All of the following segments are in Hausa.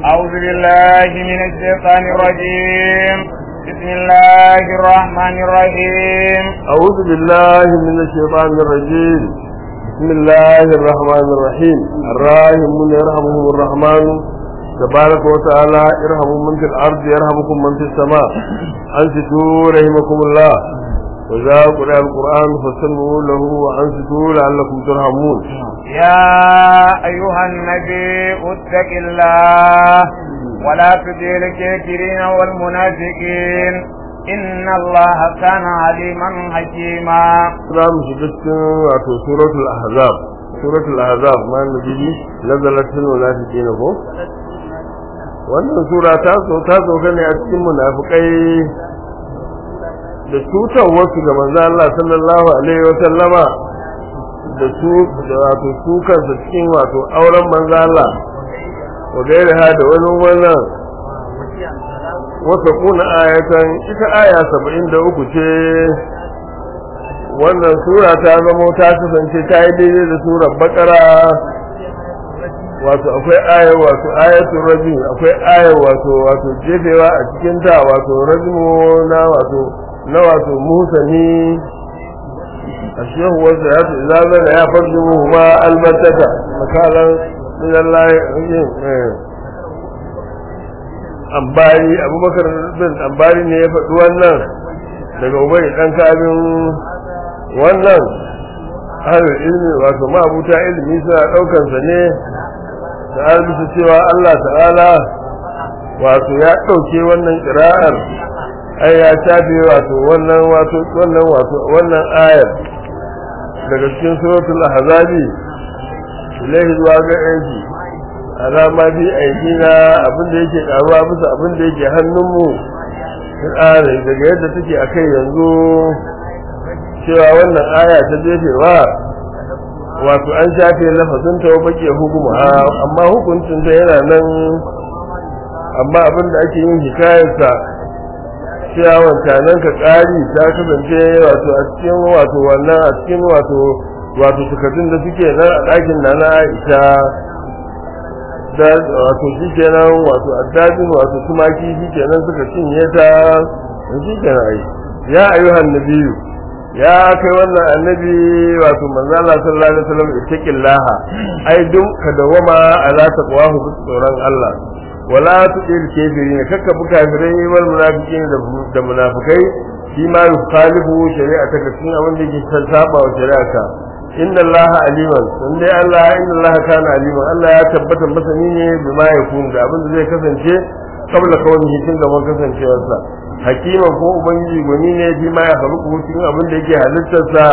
أعوذ بالله من الشيطان الرجيم بسم الله الرحمن الرحيم أعوذ بالله من الشيطان الرجيم بسم الله الرحمن الرحيم الراحمون يرحمهم الرحمن تبارك وتعالى ارحموا من في الأرض يرحمكم من في السماء أنصتوا رحمكم الله وإذا قرأ القرآن فاستمعوا له وأنصتوا لعلكم ترحمون يا أيها النبي اتق الله ولا تطع الكافرين والمنافقين إن الله كان عليما حكيما za mu shiga cikin wato suratul ahzab suratul ahzab ma nabi nazalat fil munafiqin ko wannan sura ta so ta so ne a cikin munafikai da cutar wasu ga manzo Allah sallallahu alaihi wa sallama da su da wato su kansa cikin wato auren manzo Allah wa gairaha da wani wannan wata kuna ayatan ita aya 73 ce wannan sura ta zamo ta kasance ta yi daidai da surar bakara wato akwai ayar wato ayatul rajim akwai ayar wato wato jefewa a cikin ta wato rajimu na wato na wato musani ashehu wanda ya ce idza zana ya farjumu ma albattata makalan min Allah ambari abubakar bin ambari ne ya faɗi wannan daga ubai dan kabin wannan ahlul ilmi wato mabuta ilmi suna daukan sa ne da albisu cewa Allah ta'ala wato ya dauke wannan qira'ar ai ya shafe wato wannan wato wannan wato wannan ayar daga cikin suratul ahzabi ilahi zuwa ga yanki alama bi aikina abin da yake karuwa bisa abin da yake hannunmu daga yadda take akai yanzu cewa wannan aya ta jefewa wato an shafe lafazin ta bake hukuma amma hukuncin ta yana nan amma abin da ake yin hikayarsa cewa wancanan ka ƙari ta kasance wato a cikin wato wannan a cikin wato wato tukatun da suke nan a ɗakin na na Aisha da wato shi kenan wato addajin wato tumaki shi kenan suka cinye ta shi kenan ai ya ayyuhan nabiyyu ya kai wannan annabi wato manzo Allah sallallahu alaihi wasallam ittaqillaha ai duk ka dawama ala taqwahu bi tsoron Allah wala tudil kafirin kakka bu kafirai wal munafiqin da munafikai shi ma yukhalifu shari'ata ka cikin abin da yake saba wa shari'ata inna allaha aliman sun dai Allah inna allaha kana aliman Allah ya tabbata masani ne bima yakun da abin da zai kasance kabla kawai tun gaban kasancewarsa hakima ko ubangiji gwani ne fi ma ya faru cikin abin da yake halittarsa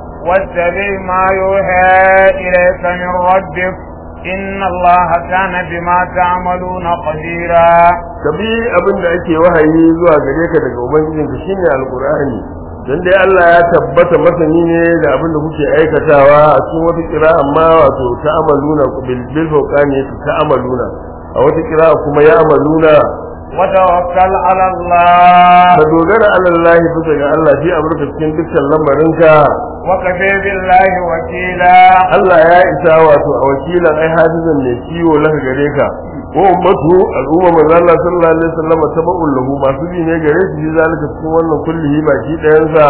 واتبع ما يوحى إليك من ربك إن الله كان بما تعملون خبيرا kabi abin da ake wahayi zuwa gare ka daga ubangijinka shine alqur'ani dan dai Allah ya tabbata masani ne da abin da kuke aikatawa a cikin wata kira amma wato ta'amaluna bil bil fawqani ta'amaluna a wata kira kuma ya amaluna وتوكل على الله ka dogara ala Allah bisa ga Allah shi amurka cikin dukkan lamarinka وكفى بالله وكيلا Allah ya isa wato a wakilan ai hafizan ne kiwo laka gare ka ko ummatu al'umma manzo Allah sallallahu alaihi wasallam tabu'un lahu masu bi ne gare shi shi zalika cikin wannan kullihi baki ɗayan sa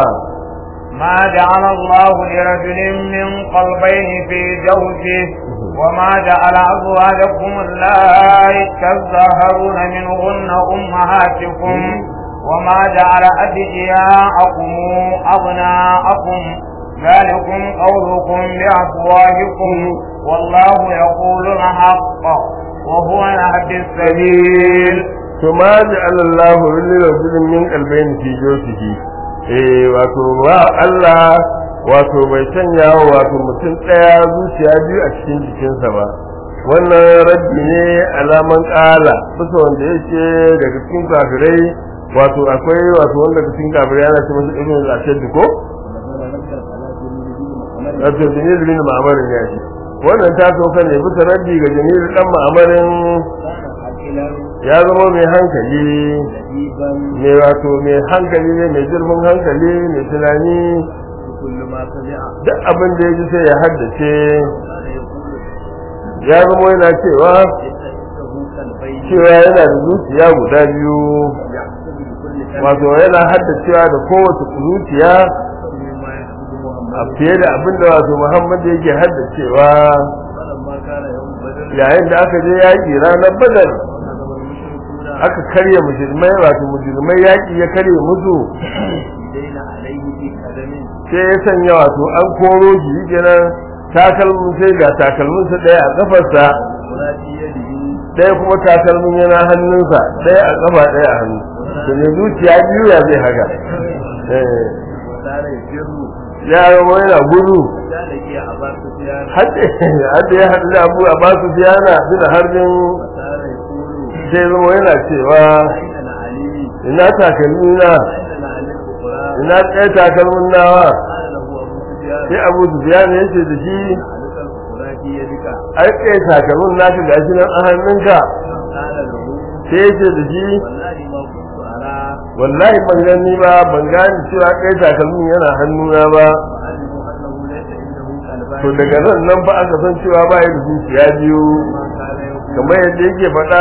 ما جعل الله لرجل من قلبين في جوفه وما جعل أزواجكم اللائي تظاهرون منهن أمهاتكم وما جعل أدعياءكم أبناءكم ذلكم قولكم بأفواهكم والله يقول الحق وهو يهدي السبيل to ma ja'ala Allah lil rajulin min qalbayn fi jawfihi eh wato wa Allah wato bai sanya wato mutum daya zuciya biyu a cikin jikinsa ba wannan raddi ne alaman kala bisa wanda yake daga cikin kafirai wato akwai wato wanda daga cikin kafirai yana ce masa ibn al-ashad ko wato jinil bin ma'amarin ya ce wannan ta sauka ne bisa raddi ga jinil dan ma'amarin ya zama mai hankali mai wato mai hankali ne mai zurfin hankali mai tunani duk abin da ya ji sai ya haddace ya zama yana cewa قلبين cewa yana da zuciya guda biyu يحسب بكل قلب wato yana haddacewa da kowace zuciya مما يحسب a محمد fiye da abin da wato Muhammad yake haddacewa فلما كان يوم بدر yayin da aka je yaƙi ranar badar هزم المشركون aka karya musulmai wato musulmai yaƙi ya karya musu دين عليه في قدم sai ya sanya wato an koro shi kenan takalmin sai ga takalminsa ɗaya a ƙafarsa ولا في يده ɗaya kuma takalmin yana hannunsa ɗaya a ƙafa ɗaya a hannu to ne zuciya biyu ya zai haka Eh, وصار يفر ya zama yana gudu كان لقي أبا سفيان hadda ya haɗu da abu a basu biyana suna harbin وصار يقول sai zama yana cewa أين علي ina takalmi na أين علي الأخرى ina ɗaya takalmin nawa قال له أبو سفيان sai abu biyana ya ce da shi عليك الأخرى في يدك ai ɗaya takalmin naka gashi nan a hannunka قال له sai ya ce da shi والله ما كنت أرى wallahi ban gani ba ban gane cewa ɗaya takalmin yana hannuna ba وعلموا أنه ليس عنده قلبان to daga nan nan ba aka san cewa ba ya da zuciya biyu ما كان يقول kamar yadda yake faɗa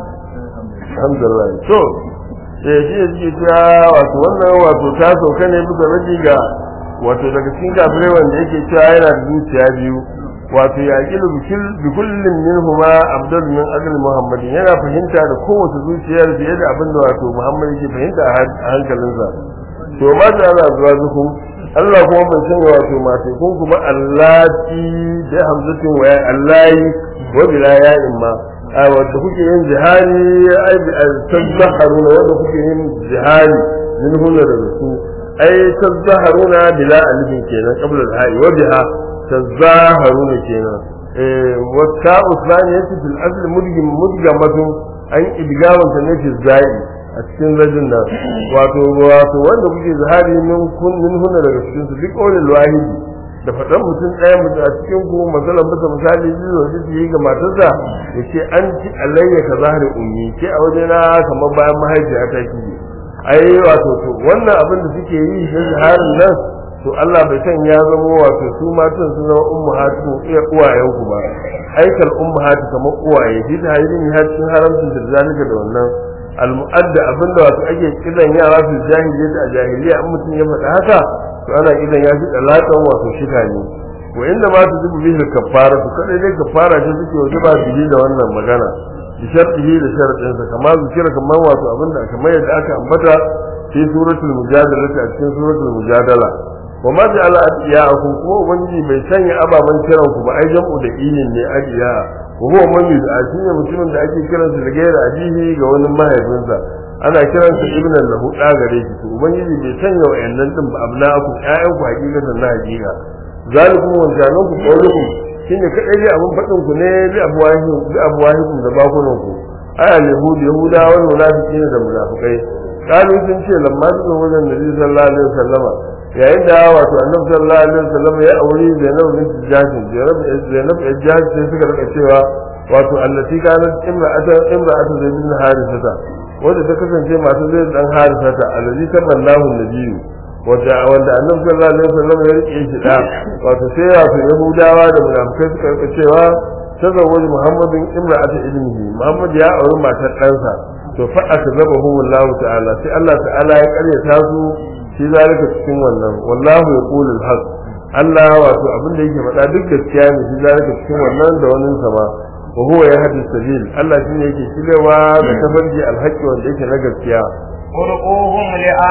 alhamdulillah to sai shi ya ce cewa wato wannan wato ta sauka ne bisa raji ga wato daga cikin kafirai wanda yake cewa yana da zuciya biyu wato ya kilu bi kullum minhuma abdul min ajli muhammad yana fahimta da kowace zuciyar fiye da abin da wato muhammad yake fahimta a hankalinsa to ma da Allah zuwa zukum Allah kuma bai sanya wato masu kun kuma allati da hamzatin wa allahi wa bila ya'in ma a wanda kuke yin jihari ai bi tazzaharuna wanda kuke yin jihari min hunna da su ai tazzaharuna bila alifin kenan qabla al-ha'i wa biha tazzaharuna kenan eh wa ta'u thaniyati fil asl mudgim mudgamatun an idgawanta ne fi zai a cikin rajin nan wato wato wanda kuke zahari min kun min hunna daga cikin su duk ƙaunin wahidi da faɗan mutum ɗaya mutum a cikin ku masalan bisa misali biyu da su yi ga matarsa ya ce an ci alayya ka zahari ummi ke a waje na kamar bayan mahaifiya ta ki ai wato to wannan abin da suke yi na zaharin nan to Allah bai san ya zama wato su matan su zama ummahatu iya uwayen ku ba aikal ummahatu kamar uwaye shi ta hayyini har cikin haramcin da zalika da wannan almu'adda abinda wato ake kidan yara su jahiliya da jahiliya an mutum ya faɗa haka to ana kidan ya fi dalatan wato shika ne wa inda ma su zubu bihi kafara to kadai dai kafara ce suke wato ba su da wannan magana bi shartihi da sharadin sa kamar zikira kamar wato abinda kamar yadda aka ambata fi suratul mujadala a cikin suratul mujadala wa ma ja'ala adiyakum kuma ubangiji bai sanya ababan kiran ku ba ai jam'u da ilin ne adiya wa huwa man yud'a shine mutumin da ake kiransa da gaira abihi ga wani mahaifinsa ana kiransa ibnan lahu da gare shi to ubangiji bai sanya wayannan din ba abna'akum ƴaƴan ku hakikatan na hakika zalikum wa janan ku qawlukum shine kadai dai abun fadin ku ne bi abwahi bi abwahi da bakunan ku aya yahudi yahuda wal munafiqina da munafikai kalu sun ce lamma sun wajen nabi sallallahu alaihi wasallama yayin da wato annabi sallallahu alaihi wasallam ya auri Zainab bint Jahsh Zainab Zainab bint Jahsh sai suka rika cewa wato allati kanat imra'atu imra'atu Zaid bin Harithata wanda ta kasance masu Zaid dan Harithata allazi taballahu nabiyyu wanda wanda annabi sallallahu alaihi wasallam ya rike shi da wato sai wato Yahudawa da munafikai suka rika cewa tazawwaj Muhammadin imra'atu ibnihi Muhammad ya auri matar ɗansa to fa akazabahu Allah ta'ala sai Allah ta'ala ya karyata su shi zalika cikin wannan wallahu yaqulu al-haq Allah wato abin da yake faɗa duk gaskiya ne shi zalika cikin wannan da wannan sama wa huwa yahdi sabil Allah shine yake shirewa da tafarki al-haqqi wanda yake na gaskiya ادعوهم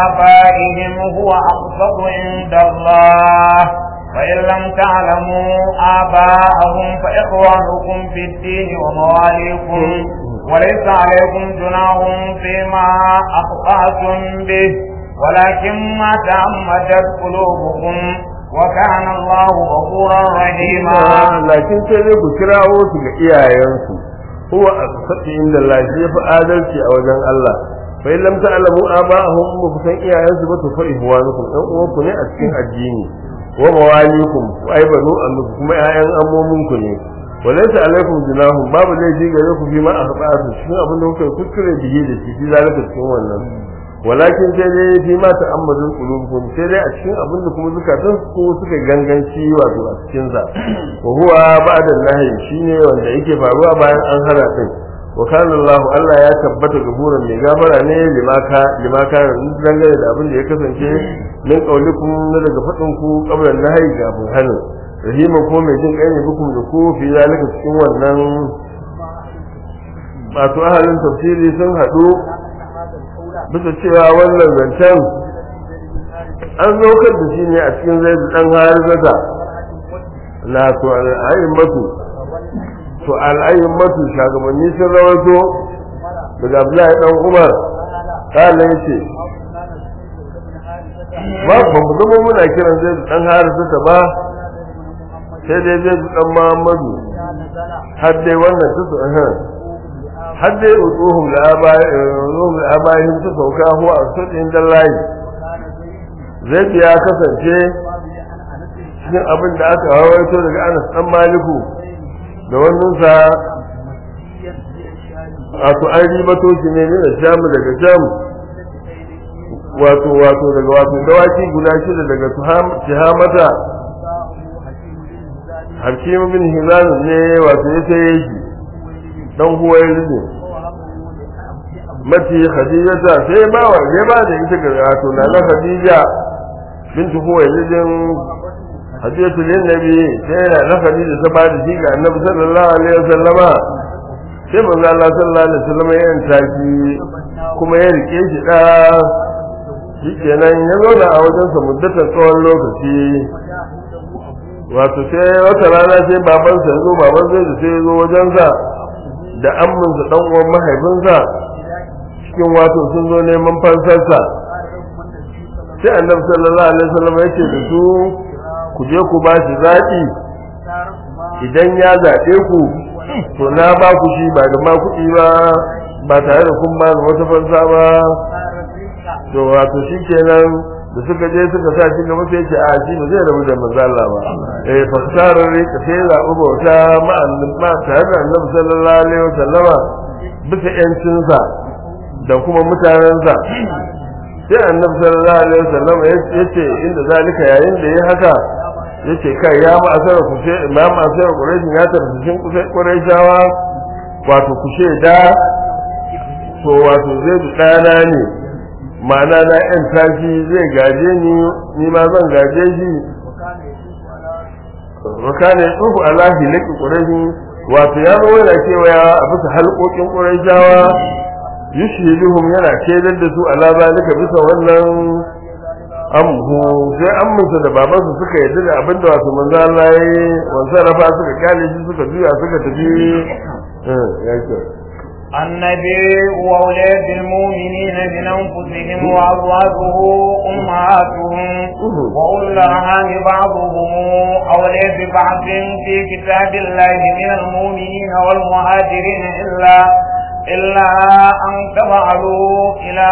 لآبائهم هو أقسط عند الله فإن لم تعلموا آباءهم فإخوانكم في الدين ومواليكم وليس عليكم جناح فيما أخطأتم به ولكن ما تعمدت قلوبكم وكان الله غفورا رحيما lakin sai dai ku kirawo su ga iyayensu huwa aqsatu inda Allah shi yafi adalci a wajen Allah fa in lam ta'lamu aba'ahum ba ku san iyayensu ba to fa ihwanukum dan uwanku ne a cikin addini wa mawalikum ai banu annukum kuma ƴaƴan ammominku ne walaysa alaikum junahum babu laifi gare ku fi ma akhbatu shi abin da kuka kuskure bihi da shi zalika cikin wannan walakin sai dai fi ma ta'ammadul qulubukum sai dai a cikin abin da kuma zukatan su suka ganganci wato a cikin sa wa huwa ba'da nahi shine wanda yake faruwa bayan an hana din wa kana Allah Allah ya tabbata gaburan mai gafara ne limaka limaka dangane da abin da ya kasance min qaulikum na daga fadin ku qablan nahyi ga abun hanu rahima ko mai jin kai ne bukum da ku fi zalika cikin wannan masu ahalin tafsiri sun haɗu bisa cewa wannan zancen an zaukar da shi ne a cikin zai dan harizata na to al'ayin matu to al'ayin matu shagabanni sun rawato daga abdullahi dan umar kala ya ce ba ba mu zama muna kiran zai dan harizata ba sai dai zai dan muhammadu har dai wannan su har dai utuhum la'abayin su sauka huwa a sudin dallahi zai ya kasance cikin abin da aka hawaito daga anas dan maliku da wannan sa wato an ribato shi ne da sham daga sham wato wato daga wato dawaki guda shida daga tihamata hakim bin hilal ne wato ya saye shi dan huwairi ne mati khadijata sai ba wa sai ba da ita ga wato na na khadija bintu huwairi din hadiyatu lin nabi sai na na khadija ta ba da shi ga annabi sallallahu alaihi wasallama sai manzo Allah sallallahu alaihi wasallama ya yanta shi kuma ya rike shi da shikenan ya zauna a wajensa muddatan tsawon lokaci wato sai wata rana sai babansa ya zo baban zai da sai ya zo wajensa da amminsa dan uwan mahaifinsa cikin wato sun zo neman fansarsa sai annabi sallallahu alaihi wasallam ya ce da su ku je ku ba shi zaɓi idan ya zaɓe ku to na ba ku shi ba da ma kuɗi ba ba tare da kun ba da wata fansa ba to wato shi kenan da suka je suka sa shi gaba sai ce a shi ba zai rabu da manzo Allah ba eh fasarar rika sai zaɓi bauta ma tare da annabi sallallahu alaihi wasallama bisa yancinsa da kuma mutanensa sai annabi sallallahu alaihi wasallama ya ce inda zalika yayin da ya haka ya ce kai ya ma asara ku ce ma ma asara quraishin ya tarfishin quraishawa wato ku da to wato zai ɗana ne ma'ana na yan tashi zai gaje ni ni ma zan gaje shi wakane tsufu alahi laki quraishi wato ya zo yana kewaya a bisa halƙoƙin quraishawa yushhiduhum yana kedar da su ala zalika bisa wannan amhu sai amminsa da babansa suka yarda da abinda wato manzo Allah yayi wansa rafa suka kale shi suka juya suka tafi eh yake النبي وأولاد المؤمنين من أنفسهم وأزواجه أمهاتهم وأولو الأرحام بعضهم أولى ببعض في كتاب الله من المؤمنين والمهاجرين إلا إلا أن تفعلوا إلى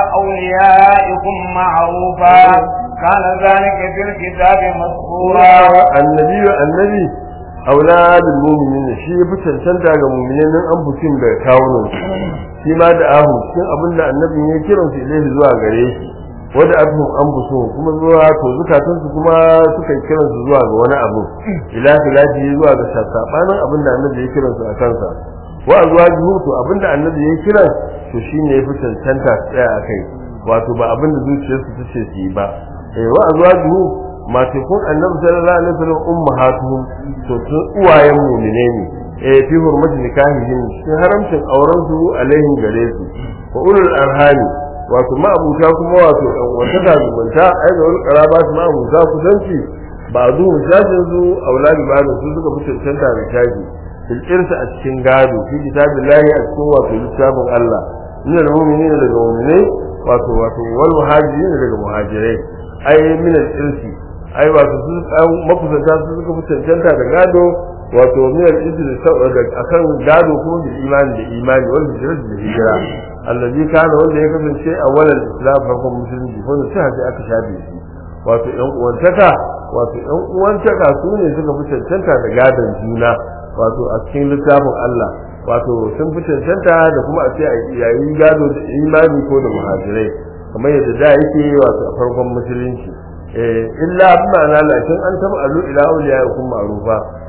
أوليائكم معروفا كان ذلك في الكتاب مسطورا النبي النبي auladul mu'minin shi ya fi cancanta ga mu'minin nan an bukin da kawunan shi ma da ahu cikin abin da annabi ya kiran su ilaihi zuwa gare shi wanda abin an buso kuma zuwa to zukatan su kuma suka kiran su zuwa ga wani abu ila filaji zuwa ga sabanin abin da annabi ya kiran su a kansa wa azwajuhu to abin da annabi ya kiran to shine ya fi cancanta tsaya a kai wato ba abin da zuciyarsu ta ce su yi ba eh wa azwajuhu masu kun annabi sallallahu alaihi wasallam ummahatuhum to tun uwayen mu'mine ne eh fi hurmati nikahihim cikin haramcin auren su alaihim gare su wa ulul arhami wato ma'abuta kuma wato ɗan wata da zumunta ai da wani karaba su ma'abuta kusanci ba zu shafin su auladi ba su suka fi cancanta da shafi fil irsa a cikin gado fi kitabillahi a cikin wato littafin Allah min al-mu'minina daga mu'minai wato wato wal muhajirin daga muhajirai ai min al-irsi ai wato su makusanta su suka fi cancanta da gado wato miyar izini akan gado kuma da imani da imani wanda hijira da hijira allazi kana wanda ya kasance a walal islam farkon musulunci wanda sai haka aka shafe shi wato yan uwantaka wato yan uwantaka su ne suka fi cancanta da gadon juna wato a cikin littafin Allah wato sun fi cancanta da kuma a ce a yayin gado da imani ko da muhajirai kamar yadda da yake wato a farkon musulunci illa ma'ana lakin an taba alu ila awliya kun ma'rufa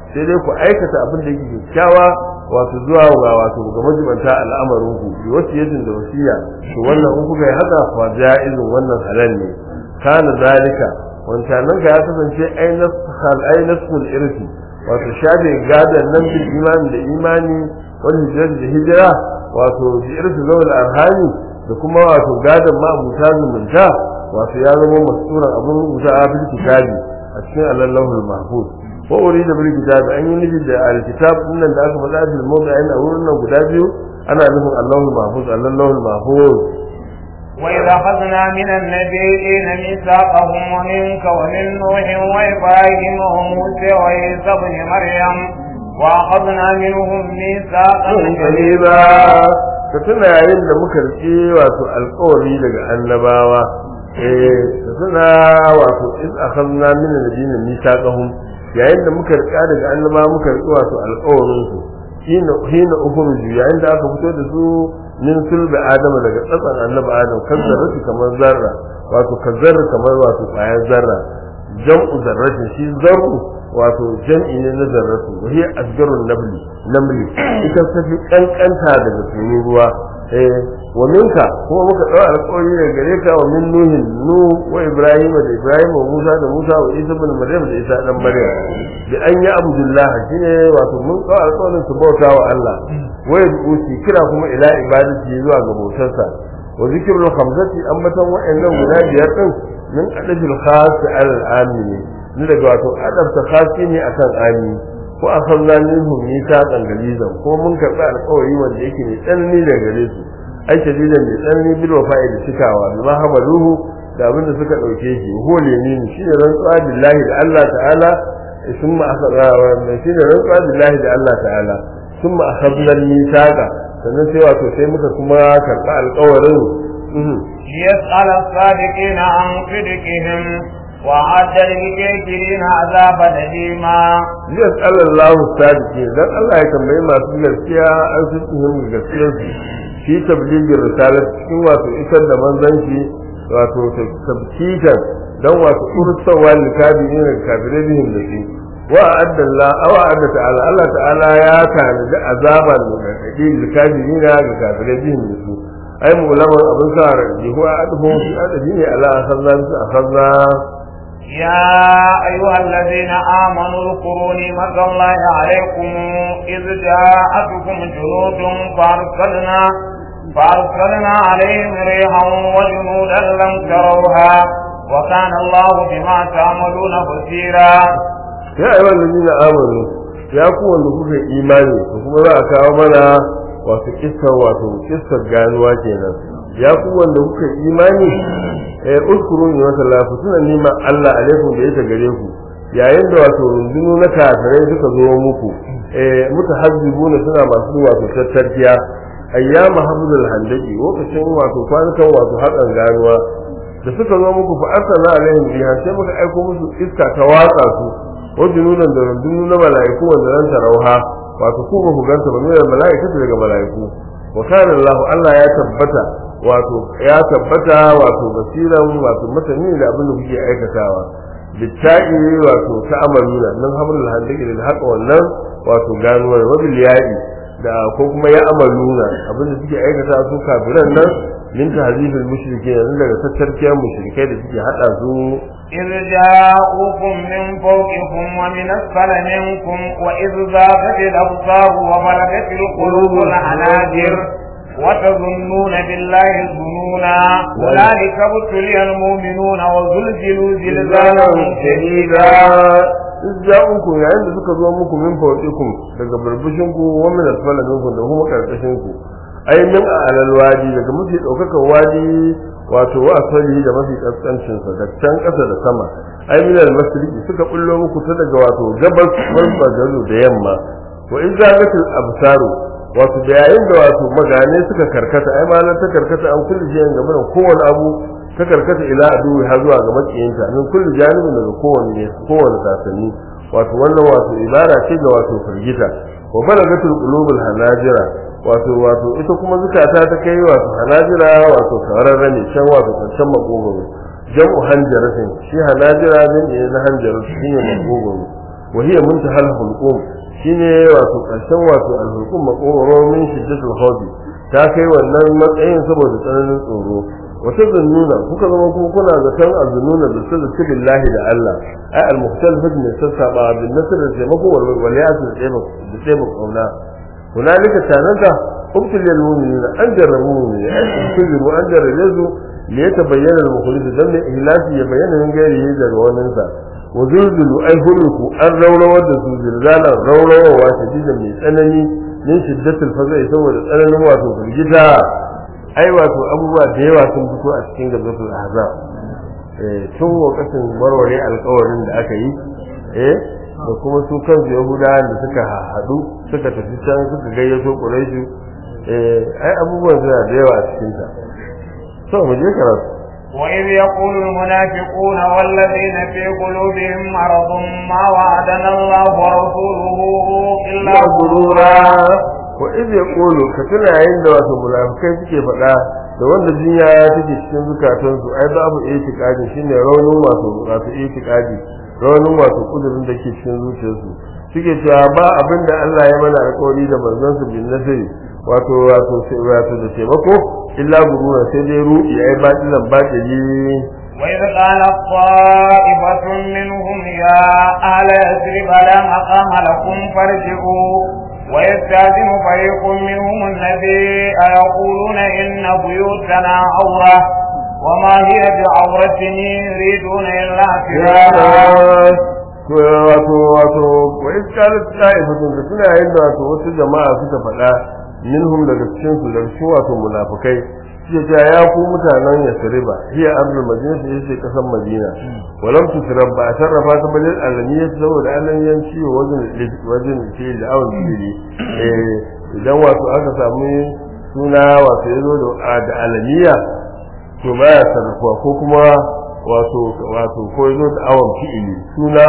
sai dai ku aikata abin da yake kyakkyawa wato zuwa ga wato ga majibanta al'amarin ku bi wasiyatin da wasiya to wannan in kuka yi haka fa jaizun wannan halal ne kana zalika wancanan ka ya kasance ainas hal ainasul irsi wato shafe gadan nan bil imani da imani wal hijrat da hijira wato bi irsi zawal arhami da kuma wato gadan ma abuta zumunta wato ya zama masuran abun rubuta a bil kitabi a cikin allahul mahfuz wa urida bil kitabi an yi nufi da alkitab nan da aka faɗa bil mawdi'in a wurin nan guda biyu ana nufin allahul mahfuz allahul mahfuz وإذا أخذنا من النبيين ميثاقهم ومنك ومن نوح وإبراهيم وموسى وعيسى ابن مريم وأخذنا منهم ميثاقا غليظا ka tuna yayin da muka rike wato alƙawari daga annabawa eh ka tuna wato iz akhadna min nabiyina mithaqahum yayin da muka rika daga annabawa muka rike wato alƙawarin su hina hina ukhruju yayin da aka fito da su min sulbi adama daga tsatsan annabi adam kan zarrati kamar zarra wato kan zarra kamar wato ƙwayar zarra jam'u zarratin shi zarru wato jam'i ne na zarratu wa hiya asgarun nabli namli ita ta fi kankanta daga tunin ruwa eh wa minka kuma muka dawo alƙawari daga gare ka wa min nuhin nu wa ibrahim da ibrahim wa musa da musa wa isa ibn maryam da isa dan maryam bi an ya abdullah shine wato mun dawo alƙawarin su bauta wa Allah wa yusi kira kuma ila ibadati zuwa ga bautarsa wa zikrul khamsati ambatan wa'annan guda biyar din min adabil khas al amini ni daga wato adabta khasi ne akan ami ko akhadna minhum mithaqan galizan ko mun karɓi alƙawari wanda yake mai tsanani daga gare su ai shadidan mai tsanani bil wafa'i da cikawa bima hamaluhu da abinda suka dauke shi hole ne shi ne rantsuwa billahi da Allah ta'ala summa akhadna wa shi ne rantsuwa billahi da Allah ta'ala summa akhadna mithaqa sannan sai wato sai muka kuma karɓi alƙawarin ليسأل الصادقين عن صدقهم وأعد للكافرين عذابا أليما ليسأل الله الصادقين dan Allah ya tambayi masu gaskiya an su tuhum gaskiyar su fi tabligin risala cikin wato isar da manzanci wato tabkitan dan wato ursawa likabirin da kafirai bihim da shi wa adda Allah aw adda ta'ala Allah ta'ala ya tanadi azaban da kadi likabirin ga kafirai bihim da su ai mulaman abin sa raji ko adhu fi adadi ne ala akhadna akhadna يا أيها الذين آمنوا اذكروا نعمة الله عليكم إذ جاءتكم جنود فأرسلنا فأرسلنا عليهم ريحا وجنودا لم تروها وكان الله بما تعملون بصيرا يا أيها الذين آمنوا يا كون kuka imani to kuma za a kawo mana wato kissa wato kissa ganuwa kenan ya ku wanda kuka imani eh uskuru ni wata lafi suna nima Allah alaikum da yake gare ku yayin da wato rundunu na kafirai suka zo muku eh mutahazzibuna suna masu wato tattarkiya ayyama habdul handaki lokacin wato kwanukan wato hakan ganuwa da suka zo muku fa arsala alaihim biha sai muka aiko musu iska ta watsa su wajununan da rundunu na mala'iku wanda ran tarauha wato ku ba ku ganta ba ne mala'ikatu daga mala'iku wa kana Allah Allah ya tabbata wato ya tabbata wato basiran wato mutane da abin da kuke aikatawa bitta'i wato ta'amaluna nan hamlul handaki da haka wannan wato ganuwar wabil ya'i da ko kuma ya amaluna abin da suke aikata su kafiran nan min tahzifil mushrikeen nan daga tattarkiyar mushrikai da suke hada su إذ جاءوكم من فوقكم ومن أسفل منكم وإذ ذاقت الأبصار وبلغت القلوب الحناجر وتظنون بالله الظنونا هنالك ابتلي المؤمنون وزلزلوا زلزالا شديدا ja'uku yayin da suka zo muku min fawqikum daga burbushin ku wa min asfala minkum da kuma karkashin ku ai min alal wadi daga mafi daukakan wadi wato wa asali da mafi kaskancin sa da can kasa da sama ai min al masriqi suka bullo muku ta daga wato gabas farfajaru da yamma wa izagatul absaru wato da yayin da wato magane suka karkata ai ma ta karkata an kulli jiyan game da kowane abu ta karkata ila aduwi har zuwa ga makiyinta min kulli janibin daga kowane kowane sasanni wato wannan wato ibara ce ga wato firgita wa balagatul qulubul hanajira wato wato ita kuma zukata ta kai wato hanajira wato kararra ne can wato kancan makogoro jam'u hanjaratin shi hanajira din ne na hanjara shine makogoro wa hiya muntahal hulqum shine wato karshen wato al-hulqum maqoro min shiddatul khawfi ta kai wannan matsayin saboda tsananin tsoro wata zannuna kuka zama kuma kuna zaton azununa da su da billahi da Allah ai al-mukhtalifat min sassaba bin nasr da taimako wal waliyat da taimako da taimako kauna hunalika tanaka ubtul lil mu'minina an jarrabu mu'minina ai kujiru an jarrabu li yatabayyana al-mukhlis dan ihlasi ya bayyana min gairi daga wannan sa wa zulzulu ai huluku an rawrawar da su zilzala rawrawa shadidan mai tsanani min shiddatul fazai saboda tsananin wato firgita ai wato abubuwa da yawa sun fito a cikin gabatul ahzab eh tun lokacin warware alƙawarin da aka yi eh da kuma su kansu yahudawa da suka haɗu suka tafi can suka gayyato quraishu eh ai abubuwan suna da yawa a cikin ta so mu je karatu وإذ يقول المنافقون والذين في قلوبهم مرض ما وعدنا الله ورسوله إلا غرورا wa iz yaqulu ka tuna yayin da wato munafikai suke faɗa da wanda jinya ya take cikin zukatansu ai babu itiqadi shine raunin wato wato itiqadi raunin wato kudurin da ke cikin zuciyarsu suke cewa ba abin da Allah ya mana alƙawari da manzon su bin nasiri wato wato sai wato da taimako illa gurura sai dai ruɗi ai batilan batili وإذ قالت طائفة منهم يا أهل يثرب لا مقام لكم فارجعوا ويستأذن فريق منهم النبي أيقولون إن بيوتنا عورة وما هي بعورة يريدون إلا فرارا wato wato wa iskalat ta'ifatun da suna yin da wato wasu jama'a suka faɗa minhum daga cikin su daga cikin wato munafikai suke cewa ya ku mutanen yasriba hiya ardul madina ta yace kasan madina walam tusrab ba sarrafa ta balil alamiyya saboda alamiyanci wajen wajen ce da awon jiri eh idan wato aka samu suna wato yazo da da alamiya to baya sarrafa ko kuma wato wato ko yazo da awon fi'ili suna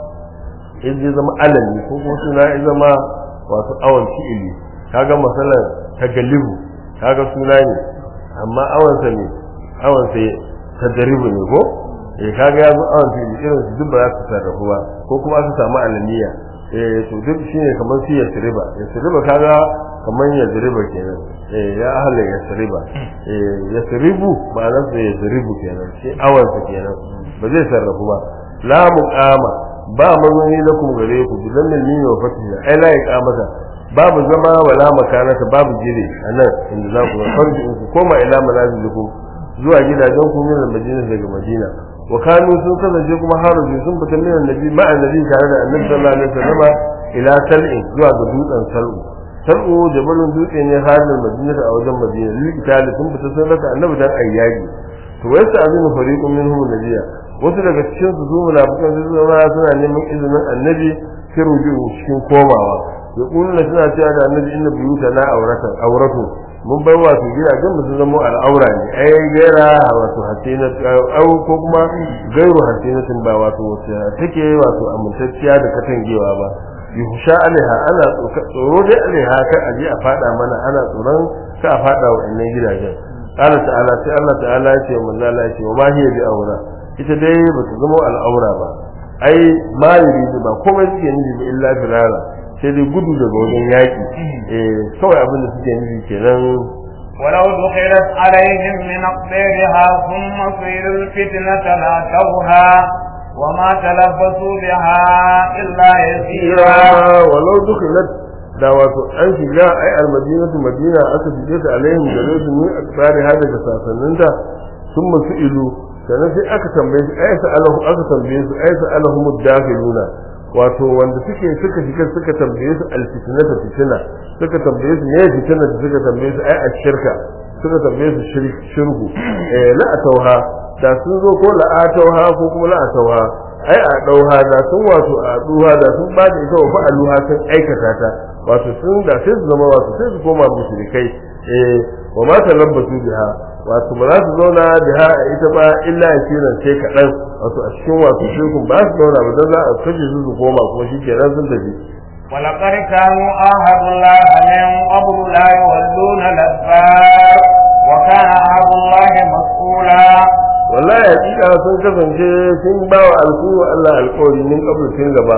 in zai zama alami ko kuma suna ya zama wato awon fi'ili kaga masalan tagalibu kaga suna ne amma awansa ne awansa tadribu ne ko eh kaga yazo awan fi'ili irin su duk ba za su sarrafu ba ko kuma aka samu alamiya eh to duk shine kamar su yasriba yasriba kaga kamar yasriba kenan eh ya ahla yasriba eh yasribu ba nan sai yasribu kenan sai awansa kenan ba zai sarrafu ba la muqama ba mazuni lakum gare ku bidan mimi wa fatiha ai la iqamata babu zama wala makanata babu jire anan inda za ku farji ku koma ila manazilikum zuwa gidajen ku min madina daga madina wa kanu sun kasance kuma haruji sun fita min annabi ma annabi tare da annabi sallallahu alaihi wasallam ila sal'in zuwa ga dutsen sal'u sal'u jabalun dutse ne halin madina a wajen madina likitali sun fita sun raka annabi dan ayyaki to wai sa azinu fariqun minhum nabiyya wasu daga cikin su zuwa munafikan su zama suna neman izinin annabi sai rujuhu cikin komawa ya kullu suna cewa da annabi inna buyuta na auratan auratu mun bar wato gidajen mu sun zama al'aura ne ai gaira wato hasina au ko kuma gairu hasinatin ba wato wace take wato amintacciya da katangewa ba yuhsha alaiha ana tsoro dai alaiha ka aje a fada mana ana tsoron ka a fada wa innan gidajen قال تعالى sai Allah ta'ala ya ce manzo Allah ya ce wa ma hiya bi aura ita dai ba ta zama al'aura ba ai ma yuridu ba komai suke nufi ba illa firara sai dai gudu daga wajen yaki eh kawai abin da suke nufi kenan ولو دخلت عليهم من أقدارها ثم صيروا الفتنة لاتوها وما تلبسوا بها إلا يسيرا ولو دخلت da wato an shiga ai almadinatu madina aka shige ta alaihim gare su min akbari hada da sasanninta sun masu ilu sannan sai aka tambaye su ai sa'alahu aka tambaye su ai sa'alahu mudakhiluna wato wanda suke suka shiga suka tambaye su alfitnata fitina suka tambaye su ne fitina da suka tambaye su ai ashirka suka tambaye su shirku eh la atauha da sun zo ko la atauha ko kuma la atauha ai a dauha da sun wato a duha da sun ba da ita wa fa'aluha sun aikata ta wato sun da sai su zama wato sai su koma mushrikai eh wa ma talabbasu biha wato ba za su zauna biha a ita ba illa yasiran sai kaɗan wato a cikin wato shirkun ba su zauna ba dan za a kashe su su koma kuma shikenan sun tafi ولقد كانوا عاهدوا الله من قبل لا يولون الأدبار وكان عهد الله مسؤولا wallahi hakika sun kasance sun ba wa alkuwa Allah alkawari min kabul tun gaba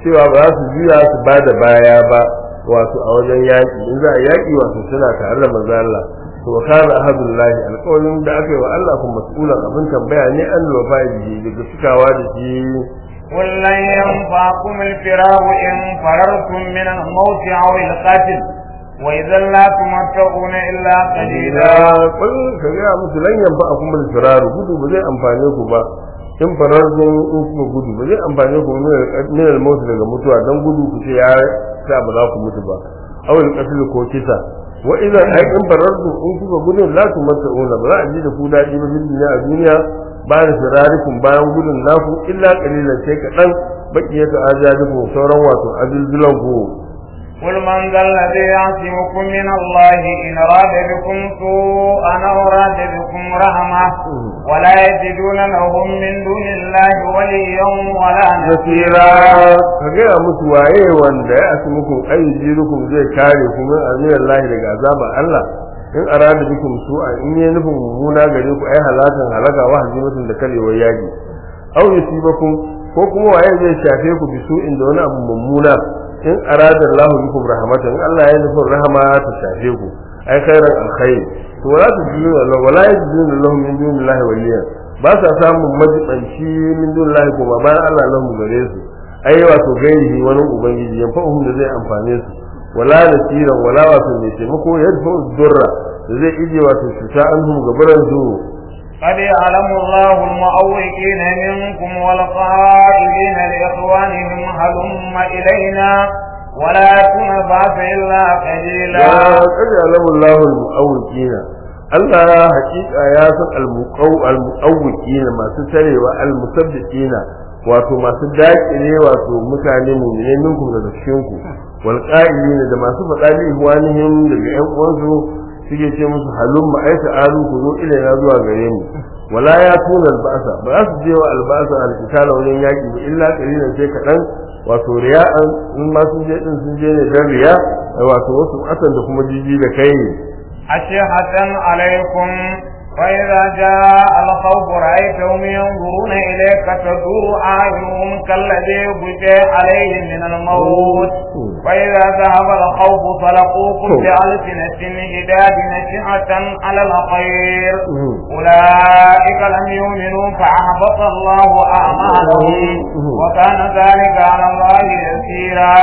cewa ba za su juya su ba da baya ba wato a wajen yaƙi in za a yaƙi wato suna tare da manzo Allah to wa kana ahadullahi alƙawarin da aka yi wa Allah kuma mas'ulan abin tambaya ne an wafa bihi daga cikawa da shi قل لن ينفعكم الفرار إن فررتم من الموت أو القتل وإذا لا تمتعون إلا قليلا kun ka ga musu lan yamba akum bil firaru gudu ba zai amfane ku ba in fararun in kuma gudu ba zai amfane ku min al maut daga mutuwa dan gudu ku ce ya sa ba za ku mutu ba aw al qatl ko kisa wa idan ai in fararun in kuka gudu la tumatta'una ba za a ji da ku dadi ba bil dunya a duniya ba da firarikum bayan gudun naku illa qalilan sai kadan baqiyatu ajadikum sauran wato azilzulan ku قل من ذا الذي يعصمكم من الله إن أراد بكم سوءا أو أراد بكم رحمة ولا يجدون لهم من دون الله وليا ولا nasira نصيرا ka gaya musu waye wanda ya asu muku ai jirukum zai kare ku min aziyar lahi daga azaba Allah in arada bikum su'a in yi nufin mummuna gare ku ai halakan halaka wa hazimatun da karewar yaji aw yusibakum ko kuma waye zai shafe ku bi su'in da wani abu mummuna in arada Allah bikum rahmatan in Allah ya nufin rahama ta shafe ku ai khairan alkhair to wala tujiduna lahu wala yajiduna lahu min dunillahi waliya ba sa samun majibanci min dunillahi kuma bayan Allah lahu gare su ai wato gairihi wani ubangiji yan fa'uhum da zai amfane su wala nasiran wala wato mai taimako yadfa durra da zai ije wato cuta anhum gabaran su قد يعلم الله المعوقين منكم والقائلين لإخوانهم هلم إلينا ولا تنبعث إلا قليلا ya kada alamu Allahu al-mu'awwiqina Allah hakika ya san al-muqaw al-mu'awwiqina masu tarewa al-musabbiqina wato masu daƙile wato mutane mu'mine minkum daga cikin ku wal qa'ilina da masu faɗa li ihwanihim daga ƴan uwansu suke ce musu halum ma aita alu ku zo ilaina zuwa gare mu wala ya tuna albasa ba za su je wa albasa al-qitala wajen yaki ba illa qalilan sai kaɗan wato riya'an in ma sun je din sun je ne dan riya wato wasu atan da kuma jiji da kai أشحة عليكم فإذا جاء الخوف رأيتهم ينظرون إليك تدور أعينهم كالذي بكي عليه من الموت فإذا ذهب الخوف فلقوكم بألسنة حداد نشعة على الخير أولئك لم يؤمنوا فأحبط الله أعمالهم وكان ذلك على الله يسيرا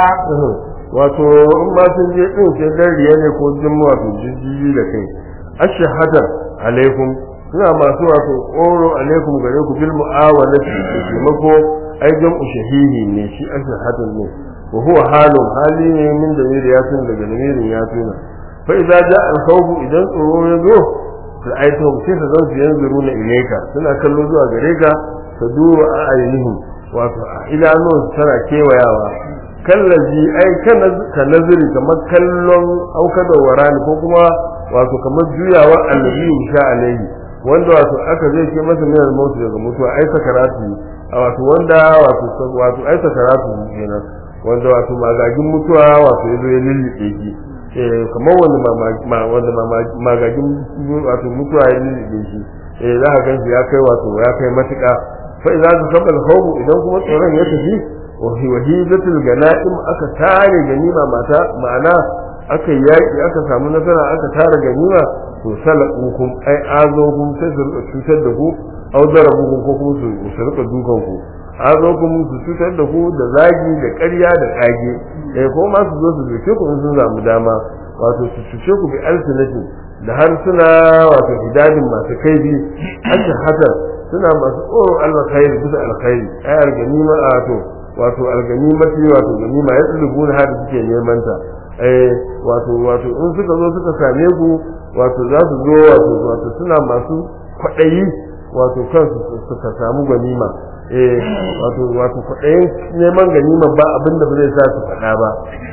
wato in ma sun je din sai dan riya ne ko jin wato jijiji da kai ashhadu alaikum suna masu wato oro alaikum gare ku bil mu'awalati da taimako ai jam'u shahihi ne shi ashhadu ne wa huwa halun hali ne min da ya tun daga namirin ya tuna fa idza ja'a al-khawf idan tsoro ya zo da aito sai ka zan su yanzuru na ilaika suna kallo zuwa gare ka ta duba a ainihin wato a idanun tana kewayawa kallaji ai ka nazari kamar kallon auka da warani ko kuma wato kamar juyawa annabi insha alaihi wanda wato aka zai ke masa min al-maut daga mutuwa ai sakaratu a wato wanda wato wato ai sakaratu kenan wanda wato magagin mutuwa wato yazo ya lillibe shi eh kamar wanda wanda magagin wato mutuwa ya lillibe shi eh za ka ganshi ya kai wato ya kai matuƙa fa idza zakaba al-khawf idan kuma tsoron ya tafi wahidatul ganaim aka tare ganima mata ma'ana aka yaki aka samu nasara aka tare ganima to salakukum ai azokum sai su rika cutar da ku au darabukum ko kuma su rika dukan ku azokum su cutar da ku da zagi da ƙarya da kage eh ko ma su zo su zuke ku in sun samu dama wato su cuce ku bi alsinatin da har suna wato hidadin masu kaibi aka haka suna masu tsoro alkhairi bisa alkhairi ai ganima a to wato alganimati wato ganima ya tsulubu na hada suke neman ta eh wato wato in suka zo suka same ku wato za su zo wato wato suna masu kwaɗayi wato kansu suka samu ganima eh wato wato kwaɗayin neman ganima ba abin da ba zai sa su faɗa ba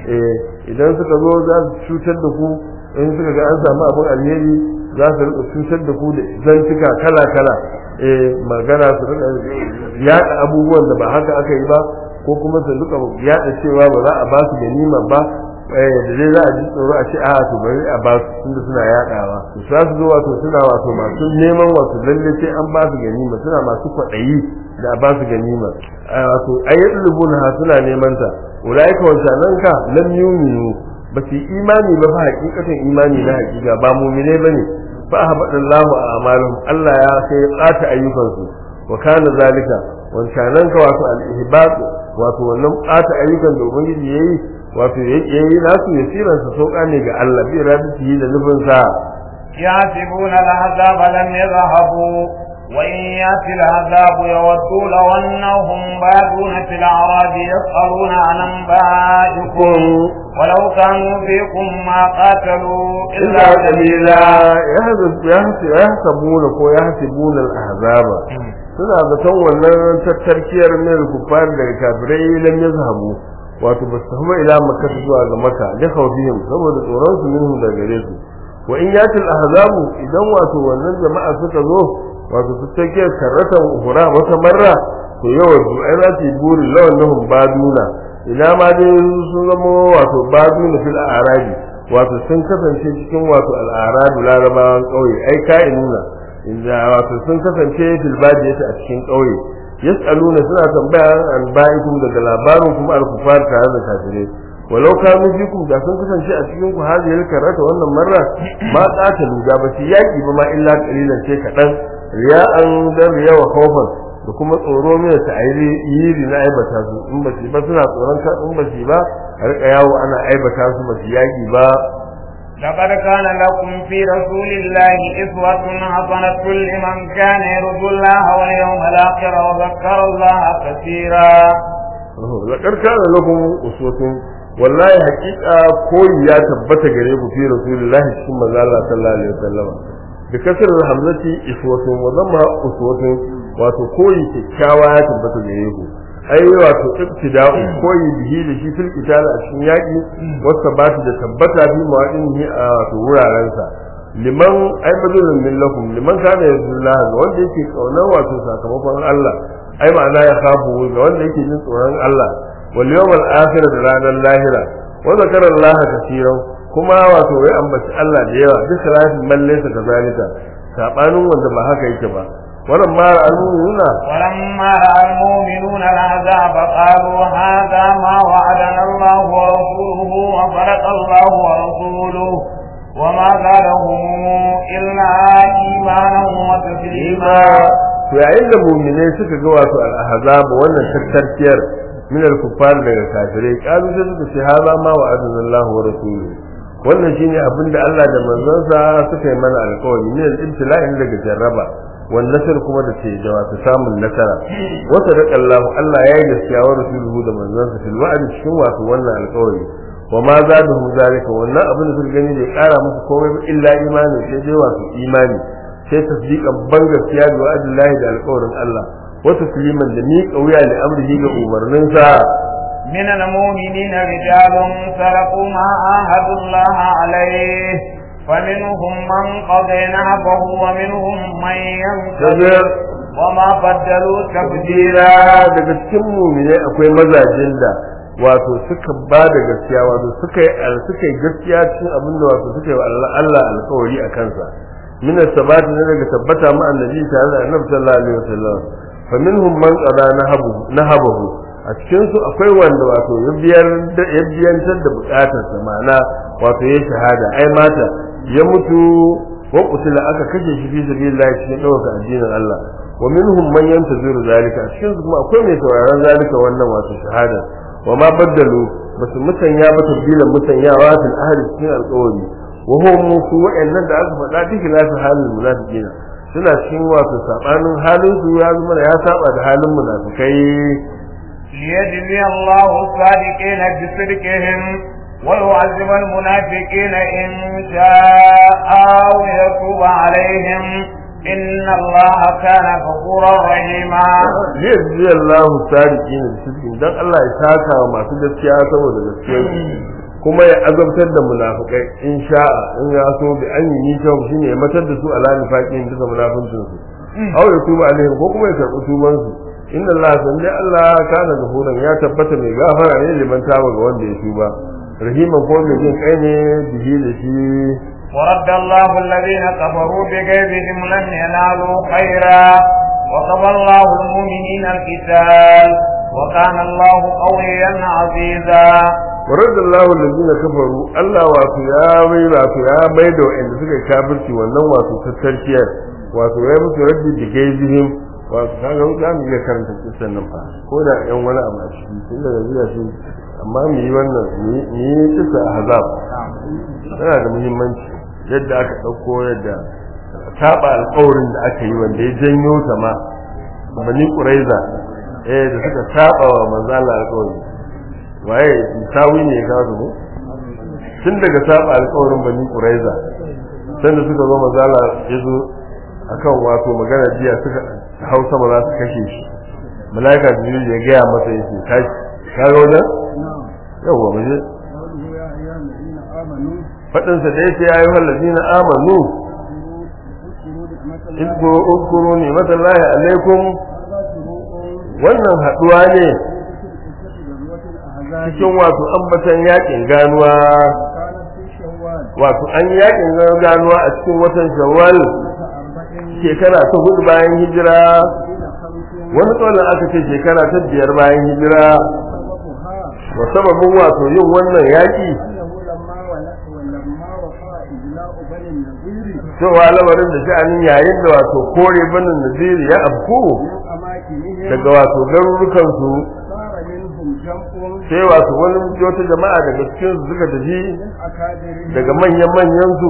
eh idan suka zo za su cutar da ku in suka ga an samu abin alheri za su rika cutar da ku da zantuka kala kala eh magana su rika yaɗa abubuwan da ba haka aka yi ba ko kuma su duka yada cewa ba za a ba su ganima ba eh da dai za a ji tsoro a ce a to bari a ba su tunda suna yadawa to za su zo wato suna wato masu neman wato lalle sai an ba su ganima suna masu kwaɗayi da a ba su ganima wato ayyadul rubuna suna neman ta ulaika wancanan ka lam yuminu ba su imani ba fa hakikatan imani na hakika ba mu'mine bane fa habadallahu a'malahum Allah ya sai ya tsata ayyukansu wa kana zalika wancanan ka wato al-ihbab wato wannan tsata ayyukan da ubangiji yayi wato yayi nasu yasiran sa sauka ne ga Allah bi rabbihi da nufin sa يحسبون العذاب لم يذهبوا وإن يأتي العذاب يودوا لو أنهم بادون في الأعراب يسألون عن أنبائكم ولو كانوا فيكم ما قاتلوا إلا قليلا يحسبون كو يحسبون الأحزاب suna zaton wannan tattarkiyar mil kufar daga kafirai lam yazhabu wato ba su tafi ila makka zuwa ga makka da khawfihim saboda tsoron su minhum daga gare su wa in yatil ahzabu idan wato wannan jama'a suka zo wato su take karratan hura wata marra to yawan su ai za su yi buri lawan nahum baduna ina ma dai sun zama wato baduna fil arabi wato sun kasance cikin wato al'aradu larabawan kauye ai ka'inuna inda wato sun kasance fil badiyati a cikin kauye yas'aluna suna tambaya an ba'ikum daga labarin kuma al-kufar tare da kafirai walau kanu fikum da sun kasance a cikin ku hadiyar karata wannan marra ma qatalu da ba su yaki ba ma illa qalilan sai kadan riya'an dan riya wa khawfan da kuma tsoro mai ta airi yiri na aibata su in ba su ba suna tsoron ka in ba su ba a rika yawo ana aibata su ba su yaki ba لقد كان لكم في رسول الله إسوة حسنة لمن كان يرجو الله واليوم الآخر وذكر الله كثيرا لقد كان لكم أسوة wallahi hakika koyi ya tabbata gare ku fi rasulillahi cikin manzo Allah sallallahu alaihi wasallam bi kasar hamzati iswatun wa zamma uswatun wato koyi kyakkyawa ya tabbata gare ku ai wato ibtida'u koyi bihi da shi fil qital a cikin yaki wata ba da tabbata fi mawadin a wato wuraren sa liman ai badulun min lakum liman kana yazullah ga wanda yake kaunar wato sakamakon Allah ai ma'ana ya khafu ga wanda yake jin tsoron Allah واليوم الآخر da ranar lahira wa zakara Allah kaseeran kuma wato ya ambaci Allah da yawa duk salatin man laysa kazalika sabanin wanda ba haka yake ba wannan ma al-mu'minuna ولما رأى المؤمنون العذاب قالوا هذا ما وعدنا الله ورسوله وصدق الله ورسوله وما زادهم إلا إيمانا وتسليما to yayin da mu'minai suka ga wato al-ahzab wannan tattarkiyar min al-kuffar daga kafirai kalu sai suka ce haza ma wa adallahu wa rasuluhu wannan shine abin da Allah da manzonsa suka yi mana alƙawari min al-ibtila'in daga jarraba wan nasar kuma da ce da wato samun nasara wa sadaqallahu Allah ya yi gaskiya wa rasuluhu da manzonsa fil wa'd cikin wato wannan alƙawari wa ma zadahum zalika wannan abin da suka gani bai ƙara musu komai ba illa imani sai dai wato imani sai tasdiqan ban gaskiya da wa'dillahi da alƙawarin Allah وتسليما لميك ويا لأمره لأمرنا من المؤمنين رجال سرقوا ما عاهدوا الله عليه فمنهم من قضى نهبه ومنهم من ينتظر وما بدلوا تبديلا daga cikin mu'minai akwai mazajen da wato suka ba da gaskiya wato suka yi suka yi gaskiya cikin abin da wato suka yi Allah Allah alƙawari a kansa min sabati ne daga tabbata ma annabi tare da annabi sallallahu alaihi wasallam faminhum man qada nahabu nahabahu a cikin su akwai wanda wato ya biyar da ya biyantar da bukatar sa ma'ana wato ya shahada ai mata ya mutu wa qutila aka kashe shi fi sabilillah cikin dawaka addinin Allah wa minhum man yantaziru zalika a cikin su kuma akwai mai sauraron zalika wannan wato shahada wa ma baddalu basu mutanya ba tabbilan mutanyawa fil ahli cikin alƙawari wa hum su wa'annan da aka faɗa duk nasu halin munafiqina suna cikin wato sabanin halin su ya zama ya saba da halin munafikai ليجزي الله الصادقين بصدقهم ويعذب المنافقين إن شاء أو يتوب عليهم إن الله كان غفورا رحيما ليجزي الله الصادقين بصدقهم dan Allah ya saka wa masu gaskiya saboda gaskiyar kuma ya azabtar da munafikai in sha'a in ya so bi an yi nisa shine ya matar da su ala nifaqin duka munafincin su aw ya tuba alaihim ko kuma ya karɓi tuban su inna Allah san dai Allah kana gafuran ya tabbata mai gafara ne liman taba ga wanda ya tuba rahiman ko mai jin kai ne bihi da shi ورد الله الذين كفروا بغيظهم لم ينالوا خيرا وقضى الله المؤمنين القتال وكان الله قويا عزيزا ورد الله الذين كفروا Allah wato ya mai wato ya mai da wanda suka kafirci wannan wato tattarkiyar wato ya musu raddi da gaizihim wato kaga za mu iya karanta kisan nan fa ko da yan wani abu a ciki tun daga zuwa shi amma mu yi wannan mu yi kisa ahzab tana da muhimmanci yadda aka ɗauko yadda saba alƙawarin da aka yi wanda ya janyo ta ma bani ƙuraiza eh da suka saba wa manzo Allah alƙawari waye sawi ne ga su tun daga saba alƙawarin bani ƙuraiza sanda suka zo manzo Allah ya zo akan wato magana jiya suka hausa ma za su kashe shi malaika jibril ya gaya masa yake kai ka ga wannan yawa mu je faɗinsa da yake ya yi wallazi na amanu izkuru ne matallahi alaikum wannan haɗuwa ne cikin wato ambatan yakin ganuwa wato an yi yakin ganuwa a cikin watan shawwal shekara ta hudu bayan hijira wani tsawon aka ce shekara ta biyar bayan hijira wa sababin wato yin wannan yaƙi cewa lamarin da sha'anin yayin da wato kore banin naziri ya afku daga wato garurukan su sai wato wani wata jama'a daga cikin su suka tafi daga manyan manyan su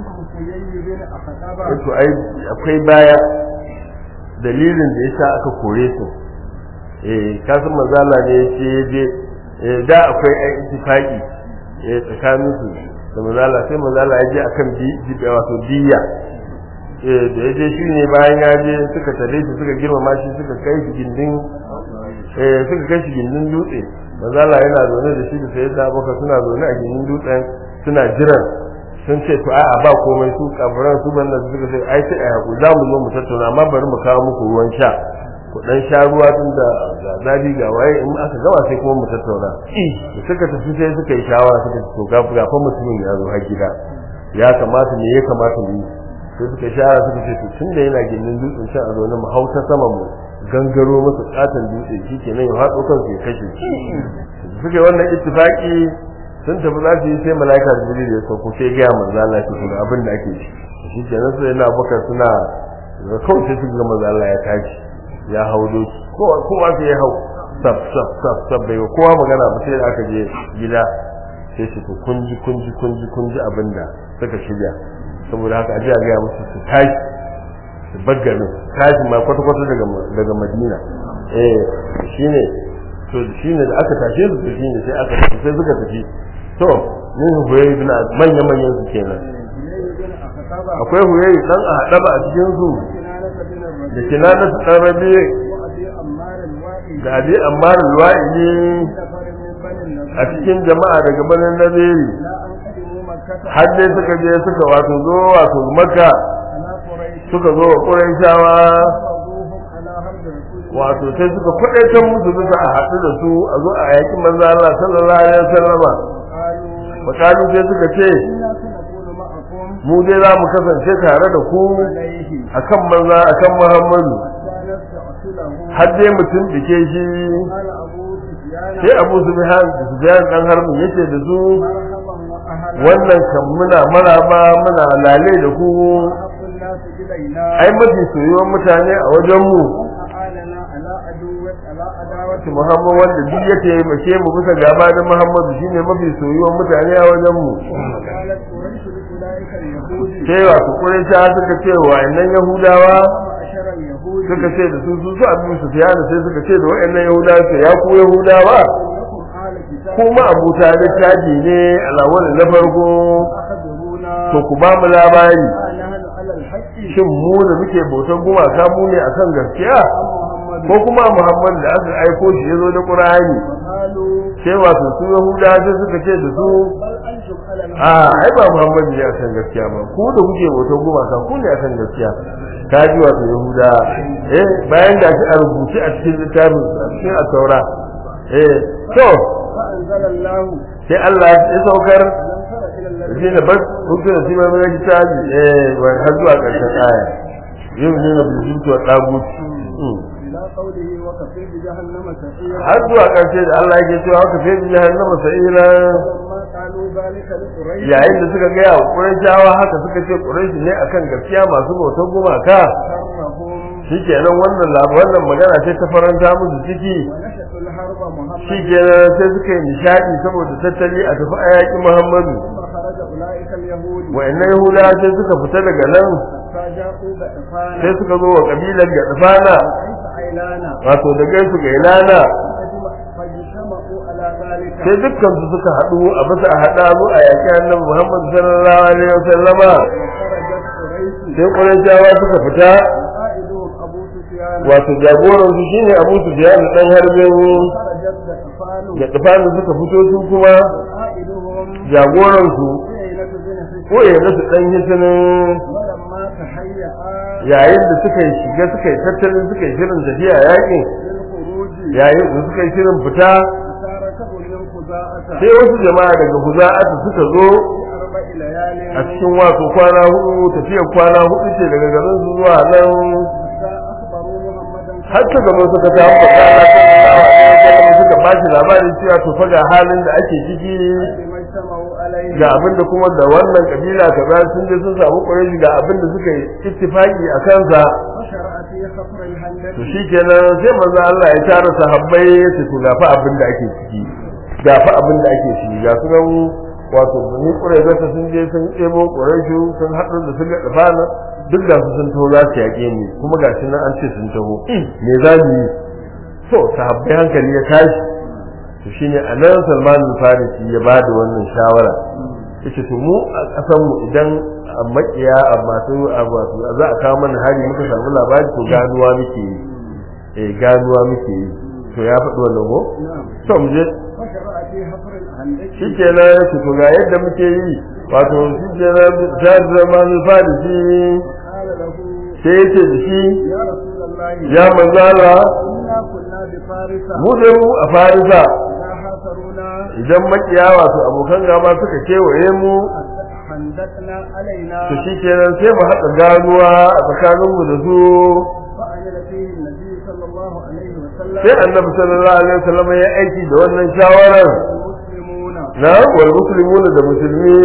wato ai akwai baya dalilin da yasa aka kore su eh kasan manzala ne ce je da akwai ai ittifaqi eh tsakanin su da mazala sai mazala ya je akan bi wato diya eh da ya je shi ne bayan ya je suka tare shi suka girmama shi suka kai shi gindin eh suka kai shi gindin dutse mazala yana zaune da shi da sai da baka suna zaune a gindin dutsen suna jiran sun ce to a'a ba komai su kafiran su banda suka ce ai sai ai hakuri za mu zo mu tattauna amma bari mu kawo muku ruwan sha ku dan sha ruwa tun da zafi ga waye in aka gama sai kuma mu tattauna da suka tafi sai suka yi shawara suka ce to ga ga fa mutumin ya zo har gida ya kamata me ya kamata mu yi sai suka shawara suka ce to tun da yana gindin dutsen shan a zaune mu hau ta sama mu gangaro masa katon dutse shikenan ya hatso kansu ya kashe shi suka yi wannan ittifaki sun tafi za su yi sai mala'ika jibril ya sauko sai ga manzo Allah shi kuma abin da ake shi shikenan sai yana bakar suna kawai sai suka ga manzo Allah ya tashi ya hau doki kowa kowa sai ya hau sab sab sab sab bai kowa magana ba sai da aka je gida sai su ku kunji kunji kunji kunji abinda suka shirya saboda haka aje a ga musu su tashi su baggarin tashi ma kwata kwata daga daga Madina eh shine to shine da aka tashe su to shine sai aka tafi sai suka tafi to yin huyayi bin manya manyan su kenan akwai huyayi dan a hadaba a cikin su da kinana su dan rabi da abi ammar alwa'ili a cikin jama'a daga banin naziri har dai suka je suka wato zo wato makka suka zo wa quraishawa wato sai suka kwadaitar musu bisa a haɗu da su a zo a yaki manzo Allah sallallahu alaihi wasallama makalu sai suka ce mu dai za mu kasance tare da ku akan manza akan Muhammadu har dai mutum dike shi sai Abu Sufyan Sufyan dan harbin yace da su wannan kan muna maraba muna lale da ku ai mafi soyuwar mutane a wajen mu Muhammad wanda duk ya taimake mu bisa gaba da Muhammadu shine mafi soyuwar mutane a wajen mu sai wato Quraisha suka ce wa annan Yahudawa suka ce da su su su Abu Sufyan sai suka ce da wayannan Yahudawa sai ya ku Yahudawa kuma Abu Talib taji ne alawar na farko to ku ba mu labari shin mu da muke bautan gumaka mu ne akan gaskiya ko kuma Muhammad da aka aiko shi yazo da Qur'ani sai wato su Yahuda sai suka ce da su a ai ba Muhammad ne akan gaskiya ba ku da kuke bauta goma kan ku ne akan gaskiya ka ji wato Yahuda eh bayan da shi a rubuce a cikin littafin a cikin at-Taura eh to sai Allah ya saukar ألم تر إلى shi الذين ne bas hukun da sima mai ta ji eh wai har zuwa ƙarshen aya yau ne na bizutu wa taguti إلى قوله وكفي بجهنم سعيرا har zuwa ƙarshe da Allah yake cewa ka fi jahannama sa'ira فلما قالوا ذلك لقريش yayin da suka gaya wa Qurayshawa haka suka ce Quraysh ne akan gaskiya masu bautar gumaka شرهم shikenan wannan lab- wannan magana ce ta faranta musu ciki ونشأوا الحرب محمد shikenan sai suka yi nishadi saboda tattali a tafi ayaki Muhammadu ثم خرج أولئك اليهود wa'annan Yahuda sai suka fita daga nan فجاءوا غطفانا sai suka zo wa kabilar Gadfana ليس عيلانا wato da gaisu ga Ilana فاجتمع- فاجتمعوا على ذلك sai dukkan su suka haɗu a bisa a haɗa mu a yaƙi annabi Muhammad sallallahu alaihi wasallama وخرجت قريش sai Qurayshawa suka fita وقائدهم أبو سفيان wato jagoran su shine Abu Sufyan dan harbin خرجت غطفان da tufanu suka fito su kuma وقائدهم jagoran su عيينة بن حسين ko ya nasu dan hisinin ولما تهيأ yayin da suka yi shiga suka yi tattalin suka yi shirin tafiya yakin للخروج yayin da suka yi shirin fita تاركه من خزاعة sai wasu jama'a daga huza'atu suka zo في أربع ليال a cikin wato kwana hudu tafiyar kwana hudu ce daga garin su zuwa nan حتى أخبروا محمدا har ta gaba suka ta faɗa na kan suka ba shi labarin cewa to fa ga halin da ake ciki بما اجتمعوا عليه ga abin da kuma da wannan kabila kaza sun je sun samu ƙwarai ga abin da suka yi ittifaki a kansa وشرع في خفر الهندة to shikenan sai manzo Allah ya tara sahabbai ya ce to ga fa abin da ake ciki ga fa abin da ake ciki ga su nan wato bani ƙwarai zata sun je sun ɗebo ƙwarai sun haɗu da su ga dafana duk da su sun taho za su yaƙe mu kuma ga shi nan an ce sun taho me za mu yi to sahabbai hankali ya tashi to shine anan Salman al-Farisi ya ba da wannan shawara yace to mu a kasan mu idan a makiya a masu a wato za a kawo mana hari muka samu labari to ganuwa muke yi eh ganuwa muke yi to ya faɗi wannan ko نعم to mu je وشرع في خفر الهندة shikenan yace to ga yadda muke yi wato shikenan sai Salman al-Farisi قال له sai yace da shi يا رسول الله ya manzala إنا كنا بفارس mu da mu a Farisa إذا حاصرونا idan makiya wato abokan gaba suka kewaye mu حندقنا علينا to shikenan sai mu haɗa ganuwa a tsakaninmu da su فعمل فيه النبي صلى الله عليه وسلم sai annabi sallallahu alaihi wasallam ya aiki da wannan shawarar المسلمون na wal muslimuna da musulmi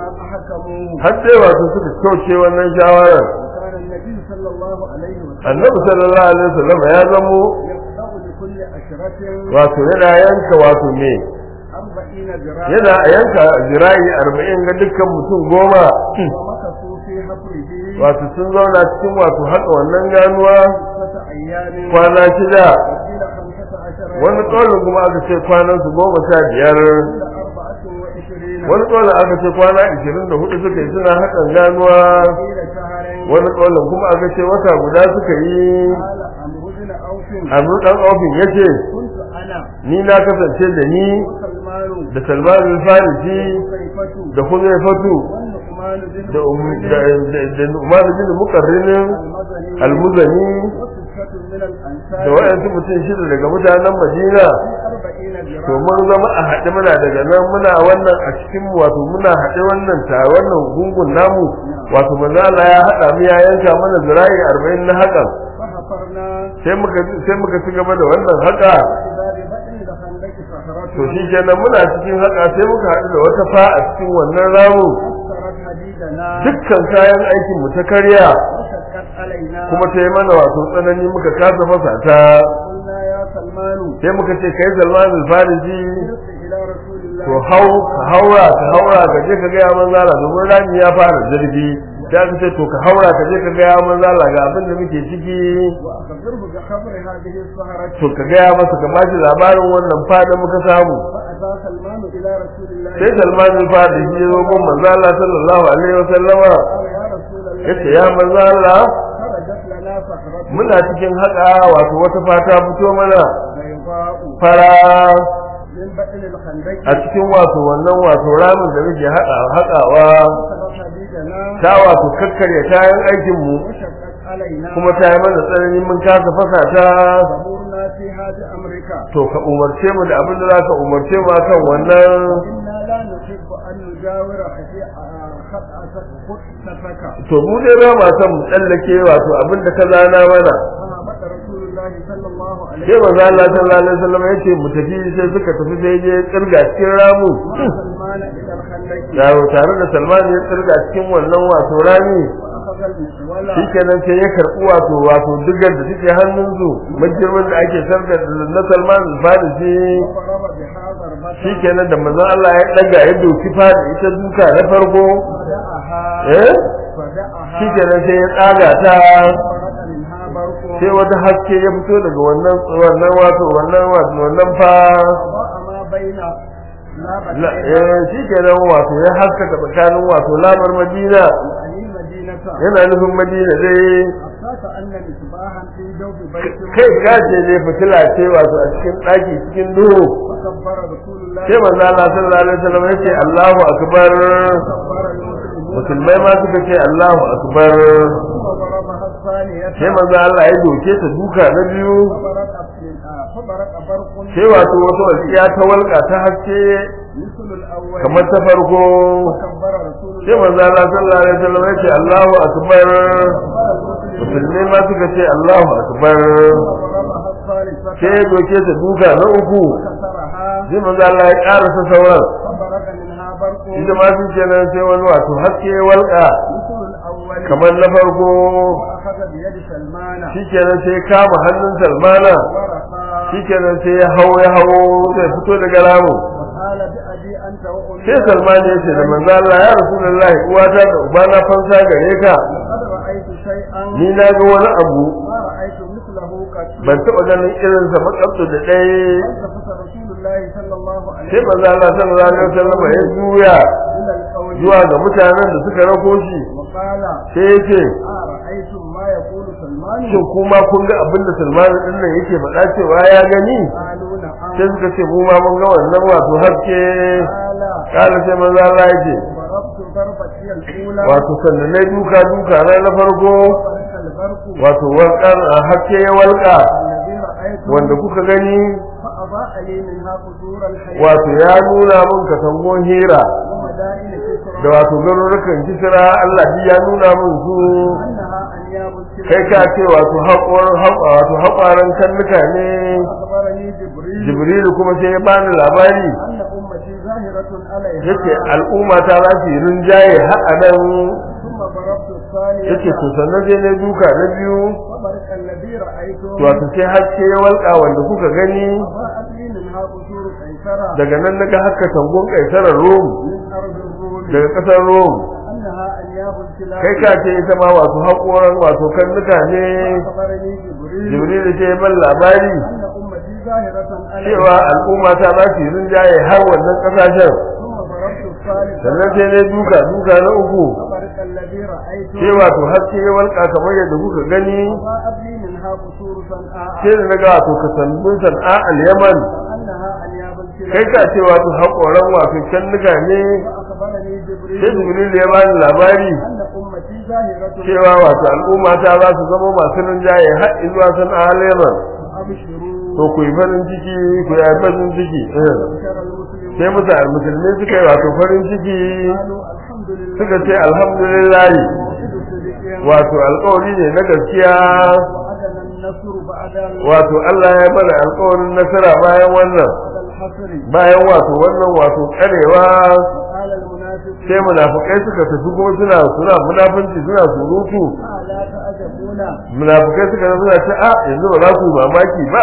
فأحكموه har sai wato suka kauce wannan shawarar وكان النبي صلى الله عليه وسلم annabi sallallahu alaihi wasallam ya zamo يقطع لكل عشرة wato yana yanka wato me أربعين ذراعا yana yanka zira'i arba'in ga dukkan mutum goma ومكثوا في حفره wato sun zauna cikin wato haka wannan ganuwa ستة أيام kwana shida وقيل خمسة عشر wani ƙaunin kuma aka ce kwanan su goma sha biyar وقيل أربعة وعشرين wani ƙaunin aka ce kwana ishirin da hudu suka yi suna hakan ganuwa وقيل شهر wani ƙaunin kuma aka ce wata guda suka yi قال عمرو بن عوف abu ɗan ofin ya ce كنت أنا ni na kasance da ni وسلمان da salman al-farisi وسيفة da huzaifatu والنعمان بن da um- مسعود da da da umar bin muqarrinin المدني almuzani وستة من da الأنصار wayansu mutum shida daga mutanen madina في أربعين to ذراعا mun zama a haɗe muna daga nan muna wannan a cikin mu wato muna haɗe wannan ta wannan gungun namu wato manzo Allah ya haɗa mu ya yanka mana zira'i 40 na hakan فحفرنا sai muka sai muka ci gaba da wannan haka إذا ببطن الخندق صخرة to shi kenan muna cikin haka sai muka haɗu da wata fa a cikin wannan ramu أثرت حديدنا dukkan kayan aikin mu ta karya وشقت علينا kuma ta yi mana wato tsanani muka kasa fasa ta قلنا يا سلمان sai muka ce kai Salman al-Farisi ارجع إلى رسول الله to hau ka haura ka haura ka je ka ga ya manzala domin rami ya fara zurfi da ka ce to ka haura ka je ka ga ya manzala ga abin da muke ciki وأخبره بخبر هذه السهرة to ka ga ya masa ka bashi labarin wannan fada muka samu فأتى سلمان إلى رسول الله sai Salman al-Farisi ya zo gun manzala sallallahu alaihi wa sallama قال يا رسول الله yace ya manzala خرجت لنا سهرة muna cikin haka wato wata fata fito mana بيضاء fara من بطن الخندق a cikin wato wannan wato ramin da muke haƙa haƙawa أثرت حديدنا ta wato kakkarya kayan aikin mu وشقت علينا kuma ta yi mana tsanani mun kasa fasa ta فمرنا في هذا أمرك to ka umarce mu da abin da za ka umarce mu akan wannan إنا لا نحب أن نجاور خطأتك خطتك to mu dai ba ma son mu tsallake wato abin da ka zana mana فهبط رسول الله صلى الله عليه sai manzo Allah sallallahu alaihi wasallam ya ce mu tafi sai suka tafi sai je tsirga cikin ramu مع سلمان إلى الخندق yawo tare da Salman ya tsirga cikin wannan wato rami وأخذ المسولة shikenan sai ya karɓi wato wato digar da take hannun su majirmin da ake sarda na Salman al-Farisi وضرب بها ضربة shikenan da manzon Allah ya daga ya doki fada ita duka na farko فدعها eh فدعها shikenan sai ya tsaga ta فرق منها برق sai wata haske ya fito daga wannan wannan wato wannan wato wannan fa وضاء ما بين la لابتين eh shikenan wato ya haskaka tsakanin wato lamar Madina يعني مدينة yana nufin Madina dai حتى كأن مصباحا في جوف بيت kai gaje ne fitila ce wato a cikin ɗaki cikin duhu فكبر رسول الله sai manzo Allah sallallahu alaihi wasallam ya ce Allahu akbar كبر المسلمون musulmai ma suka ce Allahu akbar ثم ضربها الثانية sai manzo Allah ya doke ta duka na biyu فبرق فبرق برق sai wato wata wasiya ta walƙa ta haske مثل الأول kamar ta farko فكبر رسول sai الله manzo Allah sallallahu alaihi wasallam ya ce Allahu akbar كبر المسلمون musulmai ma suka ce Allahu akbar وضربها الثالثة sai ya doke ta duka na uku كسرها sai manzo Allah ya ƙarasa sauran فبرق منها برق ita ma shi kenan sai wani wato haske ya walƙa مثل الأول kamar na farko وأخذ بيد سلمان shi kenan sai ya kama hannun salmana ورقى shi kenan sai ya hau ya hau zai fito daga ramu وقال بأبي أنت وأمي sai salman ya ce da manzo Allah ya rasulullahi uwata da ubana fansa gare ka لقد رأيت شيئا ni na ga wani abu ما رأيت مثله قد ban taɓa ganin irin sa matsabtu da ɗaya فالتفت رسول الله صلى الله عليه sai manzo Allah sallallahu alaihi wasallam ya juya إلى القول zuwa ga mutanen da suka rako shi وقال sai ya ce أرأيتم ما يقول سلمان shin kuma kun ga abin da Salman din nan yake faɗa cewa ya gani قالوا نعم sai suka ce mu ma mun ga wannan wato haske قال kala sai manzo Allah ya ce ضربت ضربتي الأولى wato sannan na duka duka na na farko وبرك البرق wato walƙar a haske ya walƙa الذي رأيته wanda kuka gani فأضاء لي منها قصور الحياة wato ya nuna mun katangon hira ومدائن كسرى da wato garurukan kisra Allah shi ya nuna mun su أنها أنياب kai ka ce wato haƙorin wato haƙwaran kannuka ne أخبرني جبريل Jibrilu kuma sai ya bani labari أن أمتي ظاهرة عليها yace al'umma ta za su yi rinjaye har a nan ثم ضربت الثانية yace to sannan sai na duka na biyu وبرك الذي رأيته wato sai haske ya walƙa wanda kuka gani أضاءت لي منها قصور قيصرة daga nan naga haka tangon kaisarar Rom من أرض الروم daga ƙasar Rom أنها أنياب الكلاب kai ka ce ita ma wato haƙoran wato kannuka ne أخبرني جبريل Jibrilu sai ya ban labari أن أمتي ظاهرة cewa عليها al'umma ta za su yi rinjaye har wannan ƙasashen ثم ضربت الثالثة sannan sai na duka duka na uku وبرك الذي رأيته sai wato haske ya walƙa kamar yadda kuka gani أضاءت لي منها قصور صنعاء sai da naga wato kasandun san'a al-yaman أنها أنياب kai الكلاب ka ce wato haƙoran wato cannuka ne وأخبرني sai جبريل jibril ya bani labari أن أمتي ظاهرة cewa wato al'umma ta za su zama masu rinjaye har zuwa san'a al-yaman أبشروا to ku yi farin ciki ku yi farin ciki eh. بشر المسلمون sai mutane musulmi suka yi wato farin ciki قالوا الحمد لله suka ce alhamdulillah موعد صدق wato alƙawari ne na gaskiya وعدنا النصر بعد ال- wato Allah ya bada alƙawarin nasara bayan wannan بعد الحصر bayan wato wannan wato karewa قال المنافقون sai munafukai suka tafi kuma suna suna munafunci suna surutu آه لا تعجبون munafukai suka tafi suna ce a yanzu ba za ku yi mamaki ba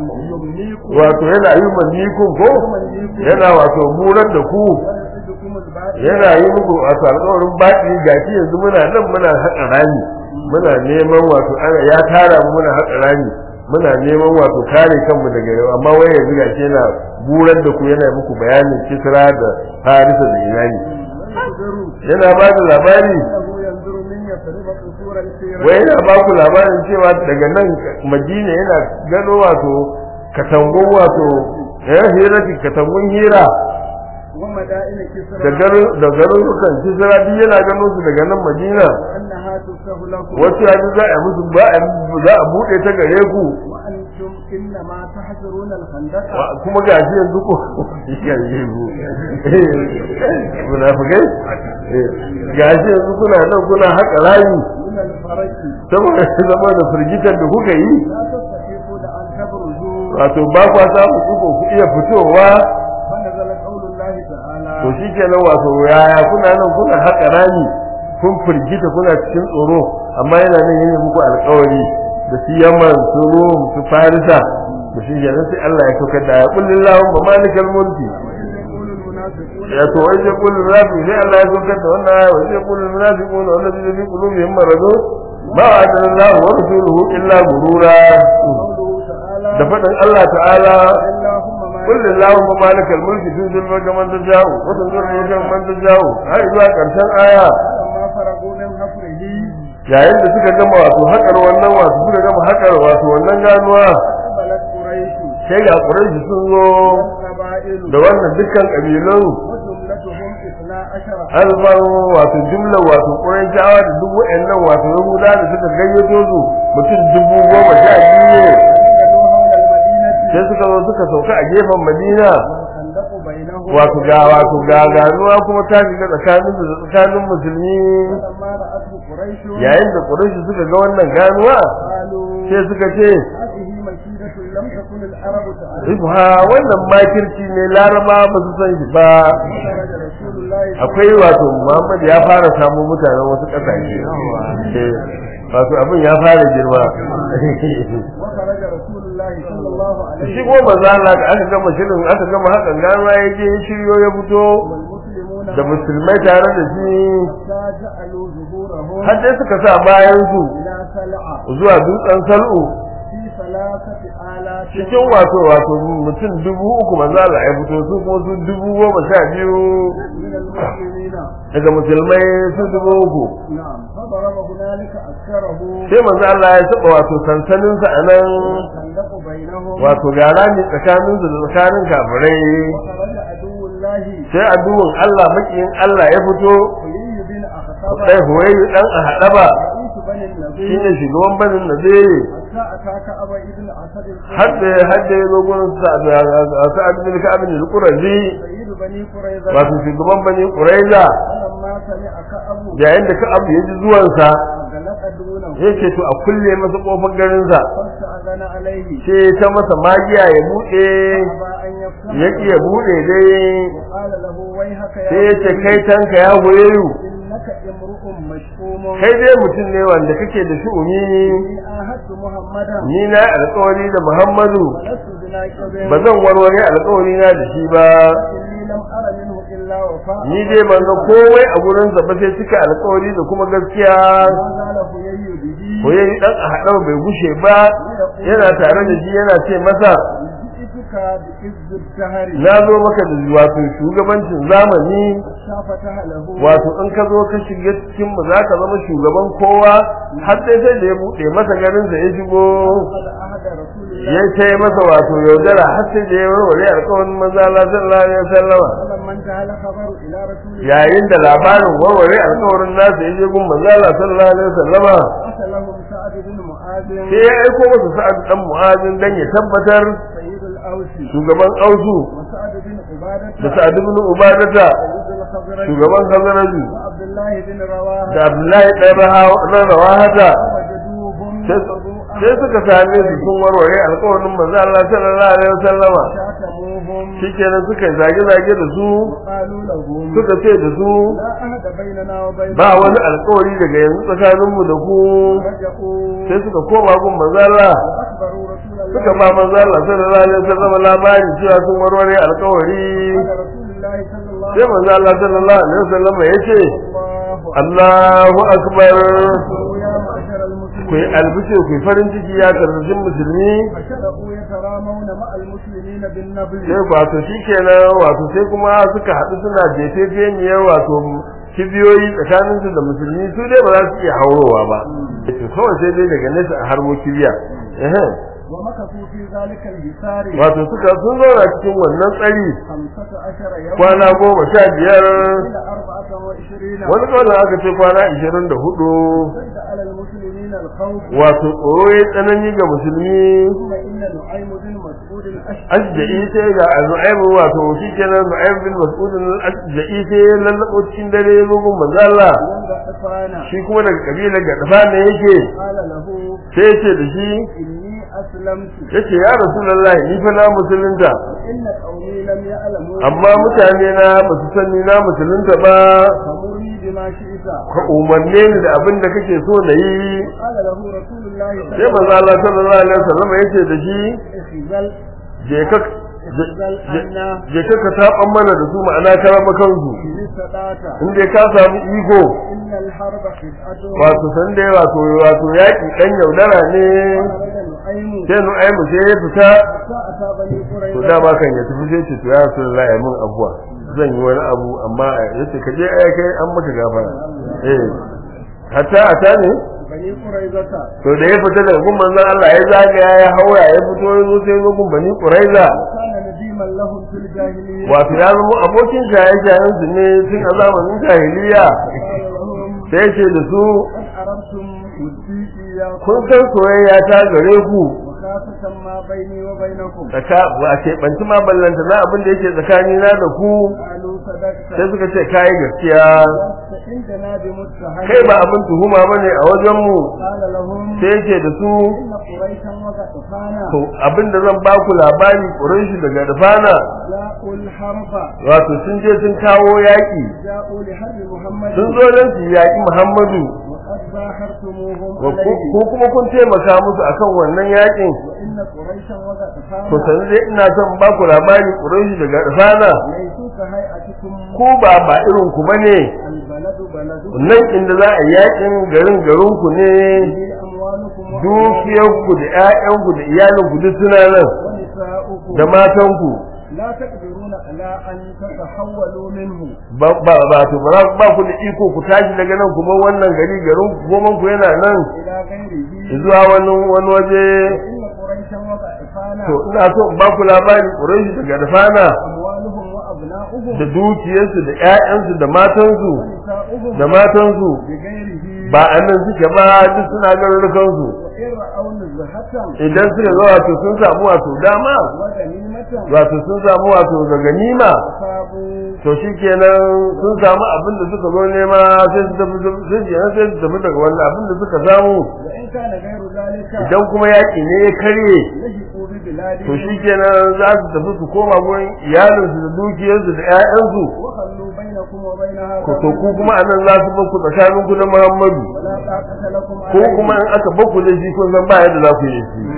يمليكم wato yana yi mannikun ko ويمليكم yana wato burar da ku ويعدكم الباطل yana yi muku wato alƙawarin baki gashi yanzu muna nan muna haƙa rami muna neman wato ana ya tara mu muna haƙa rami muna neman wato kare kanmu daga yau amma wai yanzu gashi yana burar da ku yana muku bayanin kisra da farisa da irani وينذروا yana ba da labari أنه ينذر من يفرض قصور السيرة wai yana ba ku labarin cewa daga nan madina yana gano wato katangun wato ya hira katangun hira ومدائن da كسرى garin da garurukan kisra duk yana ganin su daga nan madina أنها تفتح لكم wasu yanzu za a musu ba a za a bude ta gare ku وأنتم إنما تحذرون الخندق Wa- kuma ga shi yanzu ko yanzu munafikai ga shi yanzu kuna nan kuna haƙa rayu من الفرج saboda zama da firgitar da kuka yi لا تستطيعون أن تبرزوا wato ba kwa samu kuko ku iya fitowa فنزل قول الله تعالى to shi kenan wato yaya kuna nan kuna haƙa rami kun firgita kuna cikin tsoro amma yana nan yana muku alƙawari da su yaman su rum su farisa da shi kenan sai Allah ya saukar da ya kullin lahun ba malikal mulki وإذ يقول المنافقون ya to wai sai kullin rafi sai Allah ya saukar da wannan aya wai sai kullin munafiquna wallazi fi qulubihim maradun ma wa'ada Allah wa rasuluhu illa gurura قوله تعالى da faɗin Allah ta'ala اللهم ما قل اللهم مالك الملك تؤتي الملك من تشاء وتنزل الملك من تشاء har zuwa ƙarshen aya فلما فرغوا من حفره yayin da suka gama wato haƙar wannan wato suka gama haƙar wato wannan ganuwa قبلت قريش sai ga ƙuraishi sun zo والقبائل da wannan dukkan ƙabilun وجملتهم اثنا عشر alban wato jumla wato ƙuraishawa da duk wa'annan wato yahuda da suka gayyato su mutum dubu goma sha biyu نزلوا حول المدينة sai suka zo suka sauka a gefen madina والخندق بينهم wato ga wato ga ganuwa kuma ta shiga tsakanin da tsakanin musulmi فلما رأته قريش yayin da quraishi suka ga wannan ganuwa قالوا sai suka ce هذه مكيدة لم تكن العرب تعرف ibha wannan makirci ne laraba ba su san shi ba خرج رسول الله صلى akwai wato muhammad ya fara samu mutanen wasu ƙasashe Eh, wato abin ya fara girma وخرج رسول الله صلى الله عليه shi ko manzo Allah da aka gama shirin aka gama hakan ganuwa ya je ya shiryo ya fito والمسلمون da musulmai tare da shi حتى جعلوا ظهورهم har dai suka sa bayan su إلى سلعة zuwa dutsen sal'u في ثلاثة آلاف cikin wato wato mutum dubu uku manzo Allah ya fito su kuma su dubu goma sha biyu من المسلمين daga musulmai su dubu uku نعم فضرب هنالك أكثره sai manzo Allah ya saba wato sansanin sa anan والخندق بينهم wato gara ne tsakanin su da tsakanin kafirai وخرج عدو الله sai addu'in Allah makiyin Allah ya fito حيي بن أخطب sai huwayi dan a hadaba رئيس بني النبي shine shugaban banin da zai حتى أتاك أبا ابن أسد hadda hadda ya zo gurin sa sa'ad bin ka'ab bin al-qurazi سيد بني قريظة wato shugaban bani quraiza فلما سمع كأب yayin da ka'ab ya ji zuwansa غلق دونه yake to a kulle masa kofar garinsa فاستأذن عليه sai ta masa magiya ya buɗe أبى أن يفتح ya ƙi ya buɗe dai وقال له ويحك sai يا ya ce بني kai tanka ya goyeru إنك امرؤ مشؤوم kai dai mutum ne wanda kake da shu'umi إني عاهدت محمدا ni na alƙawari da Muhammadu ولست بناكب ba zan warware alƙawari na da shi ba إني لم أر منه إلا وفاء ni dai ban ga komai a gurinsa ba sai cika alƙawari da kuma gaskiya ما زال هيي به ko yayi dan a haɗar bai gushe ba yana tare da shi yana ce masa جئتك بإذ الدهر na zo maka da wato shugabancin zamani شافتها له wato in ka zo ka shiga cikin mu za ka zama shugaban kowa har sai sai da ya buɗe masa garin sa ya shigo قد أهدى رسول الله ya ce masa wato yaudara har sai da ya warware alƙawarin manzo Allah sallallahu alaihi wasallama فلما انتهى الخبر إلى رسول الله yayin da labarin warware alƙawarin nasa ya je gun manzo Allah sallallahu alaihi wasallama أتى لهم سعد بن معاذ sai ya aiko masa sa'ad dan mu'azin dan ya tabbatar سيد الأوس shugaban ausu وسعد بن عبادة da sa'ad ibn ubadata سيد الخزرج shugaban khazaraju وعبد الله بن رواحة da abdullahi ɗan rawahata وجدوهم sai وضوء sai suka same su sun warware alƙawarin manzo Allah sallallahu alaihi wasallama شاتموهم shikenan suka yi zage-zage da su وقالوا لهم suka ce da su لا أهد بيننا وبين ba wani alƙawari daga yanzu tsakaninmu da ku رجعوا sai suka koma gun manzo Allah وأخبروا رسول الله suka ba manzo Allah sallallahu alaihi wasallama labari cewa sun warware alƙawari قال رسول الله صلى الله sai manzo Allah sallallahu alaihi wasallama yace الله Allahu akbar أكبر يا معشر ku yi المسلمين albishir ku yi farin ciki ya karfashin musulmi فشرعوا يترامون مع المسلمين بالنبل sai wato shi kenan wato sai kuma suka haɗu suna jefefeniyar wato kibiyoyi tsakaninsu da musulmi su dai ba za su iya haurowa ba to kawai sai dai daga nesa a harbo kibiya ehem ومكثوا في ذلك الحصار wato suka sun zauna cikin wannan tsari خمسة عشر يوما kwana goma sha biyar إلى أربعة وعشرين wani kwana aka ce kwana ishirin da hudu اشتد على المسلمين الخوف wato tsoro ya tsanani ga musulmi ثم إن نعيم بن مسعود الأشعري asja'i sai ga nu'aymu wato shi kenan nu'aym bin mas'ud asja'i sai ya lallabo cikin dare ya zo gun manzo Allah wanda tsafana shi kuma daga kabilar Gadfa ne yake قال له sai ya ce da shi إني أسلمت yace ya rasulullahi ni fa na musulunta إن قومي لم يعلموا amma mutane na ba su san ni na musulunta ba فمرني بما شئت ka umarne ni da abin da kake so na yi قال له رسول الله صلى sai manzo Allah sallallahu alaihi wasallam yace da shi اخزل je ka اخزل عنا je ka ka taban mana da su ma'ana ka raba kansu إن استطعت in dai ka samu iko إن الحرب خدعة wato san dai wato wato yaki dan yaudara ne خرج نعيم sai nu'aymu sai ya fita حتى أتى بني to قريظة dama kan ya tafi sai ce to ya rasulullahi ya mun abuwa zan yi wani abu amma yace ka je ai kai an maka gafara eh hatta ata ne بني قريظة to da ya fita daga gun manzon Allah ya zagaya ya haura ya fito ya zo sai gun bani Quraiza وكان نديما لهم في الجاهلية wato ya zama abokin shaye-shayen su ne tun a zamanin jahiliya قال لهم sai ce da su قد عرفتم ودي إياكم kun san soyayya ta gare ku وخاصة ما بيني وبينكم tsaka ba a keɓanci ma ballanta na abin da yake tsakani na da ku قالوا صدقت sai suka ce kayi gaskiya لست عندنا بمتهم kai ba abin tuhuma bane a wajen mu قال لهم sai yake da su إن قريشا وغطفانا to abin da zan baku labari Quraishi daga Dafana جاءوا الحرب wato sun je sun kawo yaƙi جاءوا لحرب محمد sun zo don su yaƙi Muhammadu وقد باحرتموهم ko عليه ko kuma kun taimaka musu akan wannan yaƙin وإن قريشا وغطفانا to sanin dai ina son ba ku labari Quraishi daga Dafana ليسوا كهيئتكم ko ba ba irin ku bane البلد بلدكم nan inda za a yi yaƙin garin garin ku ne به أموالكم dukiyarku da ƴaƴanku da iyalinku duk suna nan ونساؤكم da matanku لا تقدرون على أن تتحولوا منه ba ba ba to ba za- ba ku da iko ku tashi daga nan kuma wannan gari garin ku goman ku yana nan إلى غيره zuwa wani wani waje إن قريشا وغطفانا to ina so in ba ku labari Quraishi daga Dafana أموالهم وأبناؤهم da dukiyarsu da ƴaƴansu da matansu ونساؤهم da matansu بغيره ba a nan suke ba duk suna garurukansu وإن رأوا نزهة idan suka ga wato sun samu wato dama وغنيمة wato sun samu wato ga ganima أصابوا to shikenan sun samu abin da suka zo nema sai su tafi sai su yana sai su tafi daga wannan abin da suka samu وإن كان غير ذلك idan kuma yaƙi ne ya karye لهقوا ببلادهم to shikenan za su tafi su koma gurin iyalinsu da dukiyarsu da ƴaƴansu وخلوا بينكم وبينها ko to ku kuma anan za su bar ku tsakanin ku da Muhammadu ولا طاقة لكم ko عليه kuma in aka bar ku da shi kun san ba yadda za ku yi da shi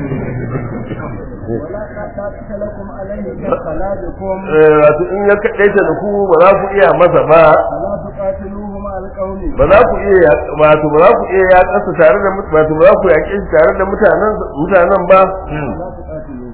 ولا طاقة لكم عليه كخلاجكم Eh, wato in ya kaɗaita da ku ba za ku iya masa ba فلا تقاتلوه مع القوم ba za ku iya wato ba za ku iya ya kasa tare da mut- wato ba za ku yaƙe shi tare da mutanen mutanen ba لا تقاتلوه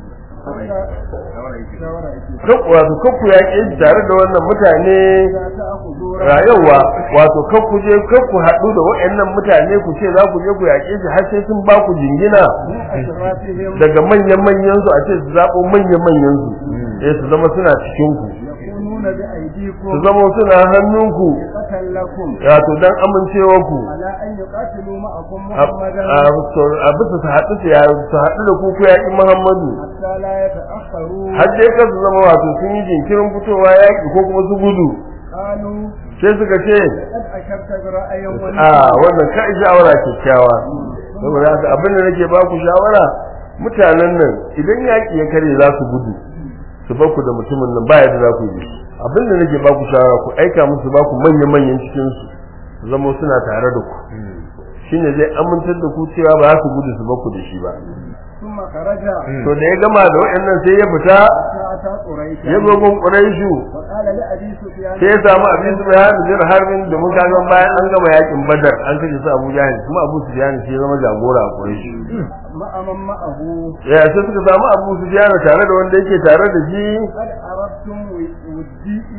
شاورا يكي Kak- wato kan ku yaƙe shi tare da wannan mutane لا تأخذوا rayuwa wato kan ku je kan ku haɗu da waɗannan mutane ku ce za ku je ku yaƙe shi har sai sun ba ku jingina من أشرافهم daga manyan manyan su a ce su zaɓo manyan manyan su eh su zama suna cikin ku يكونون su بأيديكم zama suna hannunku قتل لكم wato dan amincewa ku على أن يقاتلوا معكم a محمدا a bisa su haɗu su ya- su haɗu da ku ku yaƙi Muhammadu حتى لا يتأخروا har dai ka su zama wato sun yi jinkirin fitowa yaƙi ko kuma su gudu قالوا sai suka ce قد أشرت برأي a wannan ka shawara kyakkyawa saboda haka abin da nake ba ku shawara mutanen nan idan yaƙi ya kare za su gudu su bar ku da mutumin nan ba yadda za ku yi abin da nake ba ku shawara ku aika musu ba ku manya manyan cikin su su zama suna tare da ku shine zai amintar da ku cewa ba za su gudu su bar ku da shi ba ثم خرج to da ya gama da waɗannan sai ya fita حتى أتى قريشا ya zo gun Quraishu وقال لأبي سفيان sai ya samu abin su bayan da jira harbin domin kaga bayan an gama yakin badar an kashe su abu jahil kuma abu su jahil shi ya zama jagora a quraish مع من معه ya sai suka samu abu su jahil tare da wanda yake tare da shi قد عرفتم ودي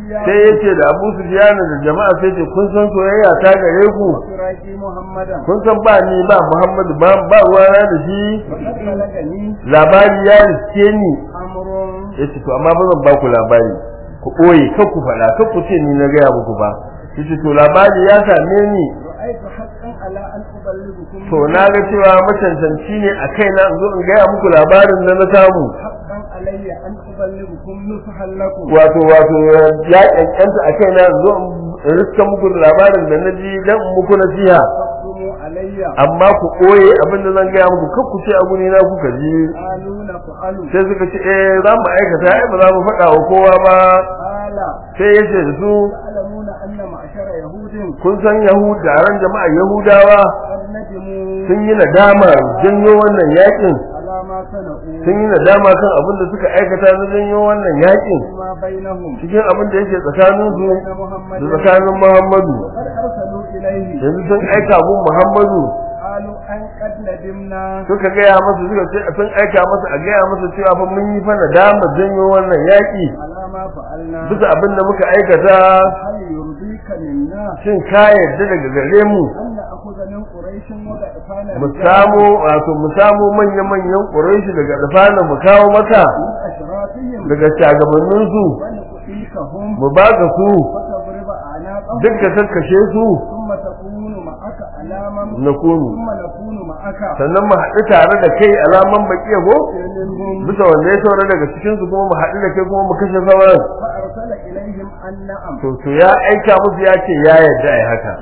سفيان sai yace da Abu Sufyan da jama'a sai ce kun san soyayya ta gare ku وفراقي محمدا kun san ba ni ba Muhammadu ba ba ruwana da shi وقد بلغني labari ya riske ni أمر yace to amma ba zan ba ku labari ku ɓoye kar ku faɗa kar ku ce ni na gaya muku ba yace to labari ya same ni رأيت حقا على أن أبلغكم to na ga cewa macancanci ne a kaina in zo in gaya muku labarin da na samu حقا علي أن أبلغكم نصحا لكم wato wato ya kankanta a kaina in zo in riska muku da labarin da na ji dan in muku nasiha فاقسموا علي amma ku ɓoye abin da zan gaya muku kar ku ce a guni na kuka ji قالوا نفعل sai suka ce eh za mu aikata ai ba za mu faɗa wa kowa ba قال sai ya ce da su تعلمون أن معشر يهود kun san yahud taron jama'a yahudawa قد ندموا sun yi nadama janyo wannan yakin على ما صنعوا sun yi nadama kan abin da suka aikata na janyo wannan yakin فيما بينهم cikin abin da yake tsakanin su وبين da محمد tsakanin Muhammadu قد أرسلوا إليه yanzu sun aika gun Muhammadu قالوا أن قد ندمنا suka gaya masa suka ce sun aika masa a gaya masa cewa fa mun yi fa nadama janyo wannan yaki على ما فعلنا bisa abin da muka aikata هل يرضيك منا shin ka yarda daga gare mu أن نأخذ من قريش وغطفان mu samu wato mu samu manya manyan ƙuraishi daga dafana mu kawo maka من أشرافهم daga shagabannin su ونقتيكهم mu baka su وتضرب أعناقهم duk da kakkashe su ثم تكون معك علاما na kunu ثم نكون معك sannan mu haɗu tare da kai alaman baƙiya ko منهم bisa wanda ya saura daga cikin su kuma mu haɗu da kai kuma mu kashe sauran فأرسل إليهم أن نعم to to ya aika musu ya ce ya yarda ai haka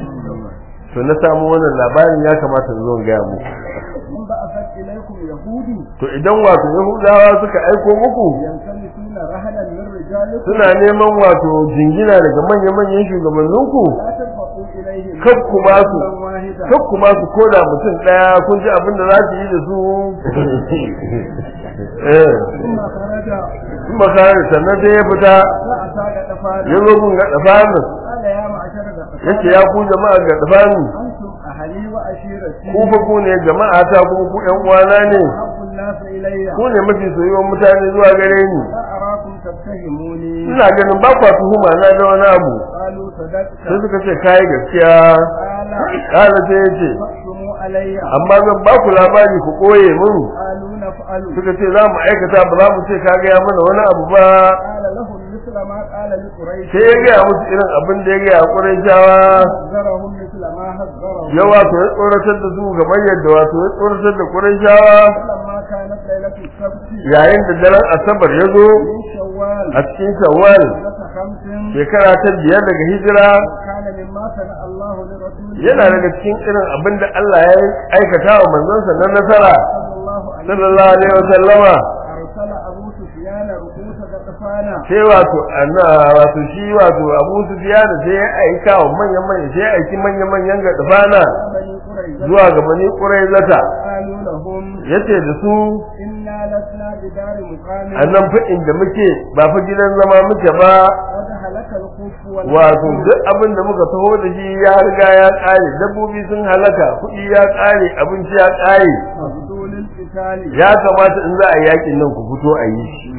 to na samu wannan labarin ya kamata in zo in gaya muku من بعثت إليكم يهودي to idan wato yahudawa suka aiko muku ينسلسون رهلا من رجالكم suna neman wato jingina daga manya-manyan shugabanninku لا ترفعوا إليهم kar ku ba su قولا واحدا kar ku ba su koda mutum ɗaya kun ji abin da za su yi da su eh ثم خرج in ba kare sannan sai ya fita فأتى غطفان ya zo gun ga dafanin قال يا معشر غطفان yace ya ku jama'a ga dafanin أنتم أهلي وعشيرتي ku fa ku ne jama'a ta kuma ku ƴan uwana ne أحب الناس إلي ku ne mafi soyuwar mutane zuwa gare ni لا أراكم تتهموني ina ganin ba kwa tuhuma na da wani abu قالوا صدقت sai suka ce kai gaskiya قال kala sai ya ce فاقسموا علي amma zan ba ku labari ku koye mun قالوا نفعل suka ce za mu aikata ba za mu ce ka gaya mana wani abu ba قال لهم مثل ما قال لقريش sai ya gaya musu irin abin da ya gaya ƙurai shawa حذرهم مثل ما حذرهم ya wato ya tsoratar da su kamar yadda wato ya tsoratar da ƙurai shawa فلما كانت ليلة السبت yayin da daren asabar ya zo من شوال a cikin shawwal سنة خمس shekara ta biyar daga hijira وكان مما صنع الله لرسوله yana daga cikin irin abin da Allah ya aikata wa manzonsa na nasara صلى الله عليه sallallahu alaihi wa sallama أرسل أبو سفيان رؤوس غطفان sai wato anna wato shi wato Abu Sufyan sai ya aika wa manyan manyan sai ya aiki manyan manyan ga dafana بني قريظة zuwa ga bani Quraizata قالوا لهم yace da su إنا لسنا بدار مقام annan fa inda muke ba fa gidan zama muke ba قد هلك الخف wato والحكم duk abin da muka taho da shi ya riga ya kare dabbobi sun halaka kuɗi ya kare abinci ya kare مبذول القتال ya kamata in za a yi yakin nan ku fito a yi shi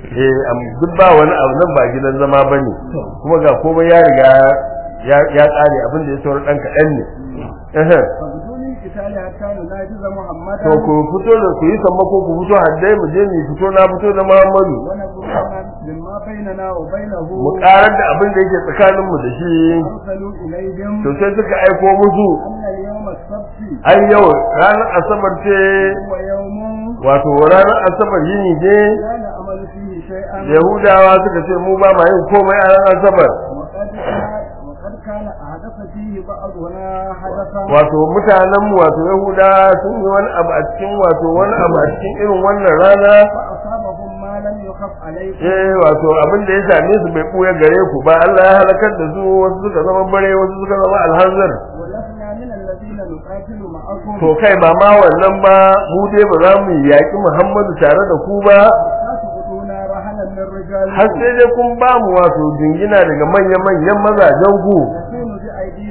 eh am duk ba wani abu nan ba gidan zama bane kuma ga komai ya riga ya ya kare abin da ya saura dan kaɗan ne eh مبذول القتال حتى نناجز محمدا to ku fito da ku yi sammako ku fito haddai mu je mu fito na fito da Muhammadu ونبرهنا مما بيننا وبينه mu karar da abin da yake tsakanin mu da shi أرسلوا إليهم to sai suka aiko musu أن اليوم السبت ai yau ranar asabar ce هو يوم wato ranar asabar yini ne لا نعمل فيه شيئا yahudawa suka ce mu ba ma yin komai a ranar asabar وقد كان وقد كان أحدث فيه بعضنا حدثا wato mutanen mu wato yahuda sun yi wani abu a cikin wato wani abu a cikin irin wannan rana فأصابهم ما لم يخف عليكم eh wato abin da ya same su bai buya gare ku ba Allah ya halakar da su wasu suka zama bare wasu suka zama alhanzar ولسنا من الذين نقاتل معكم to kai ba ma wannan ba mu dai ba za mu yaƙi Muhammadu tare da ku ba لا تؤتونا رهنا من رجالكم har sai dai kun ba mu wato jingina daga manya-manyan mazajen ku نكون بأيدينا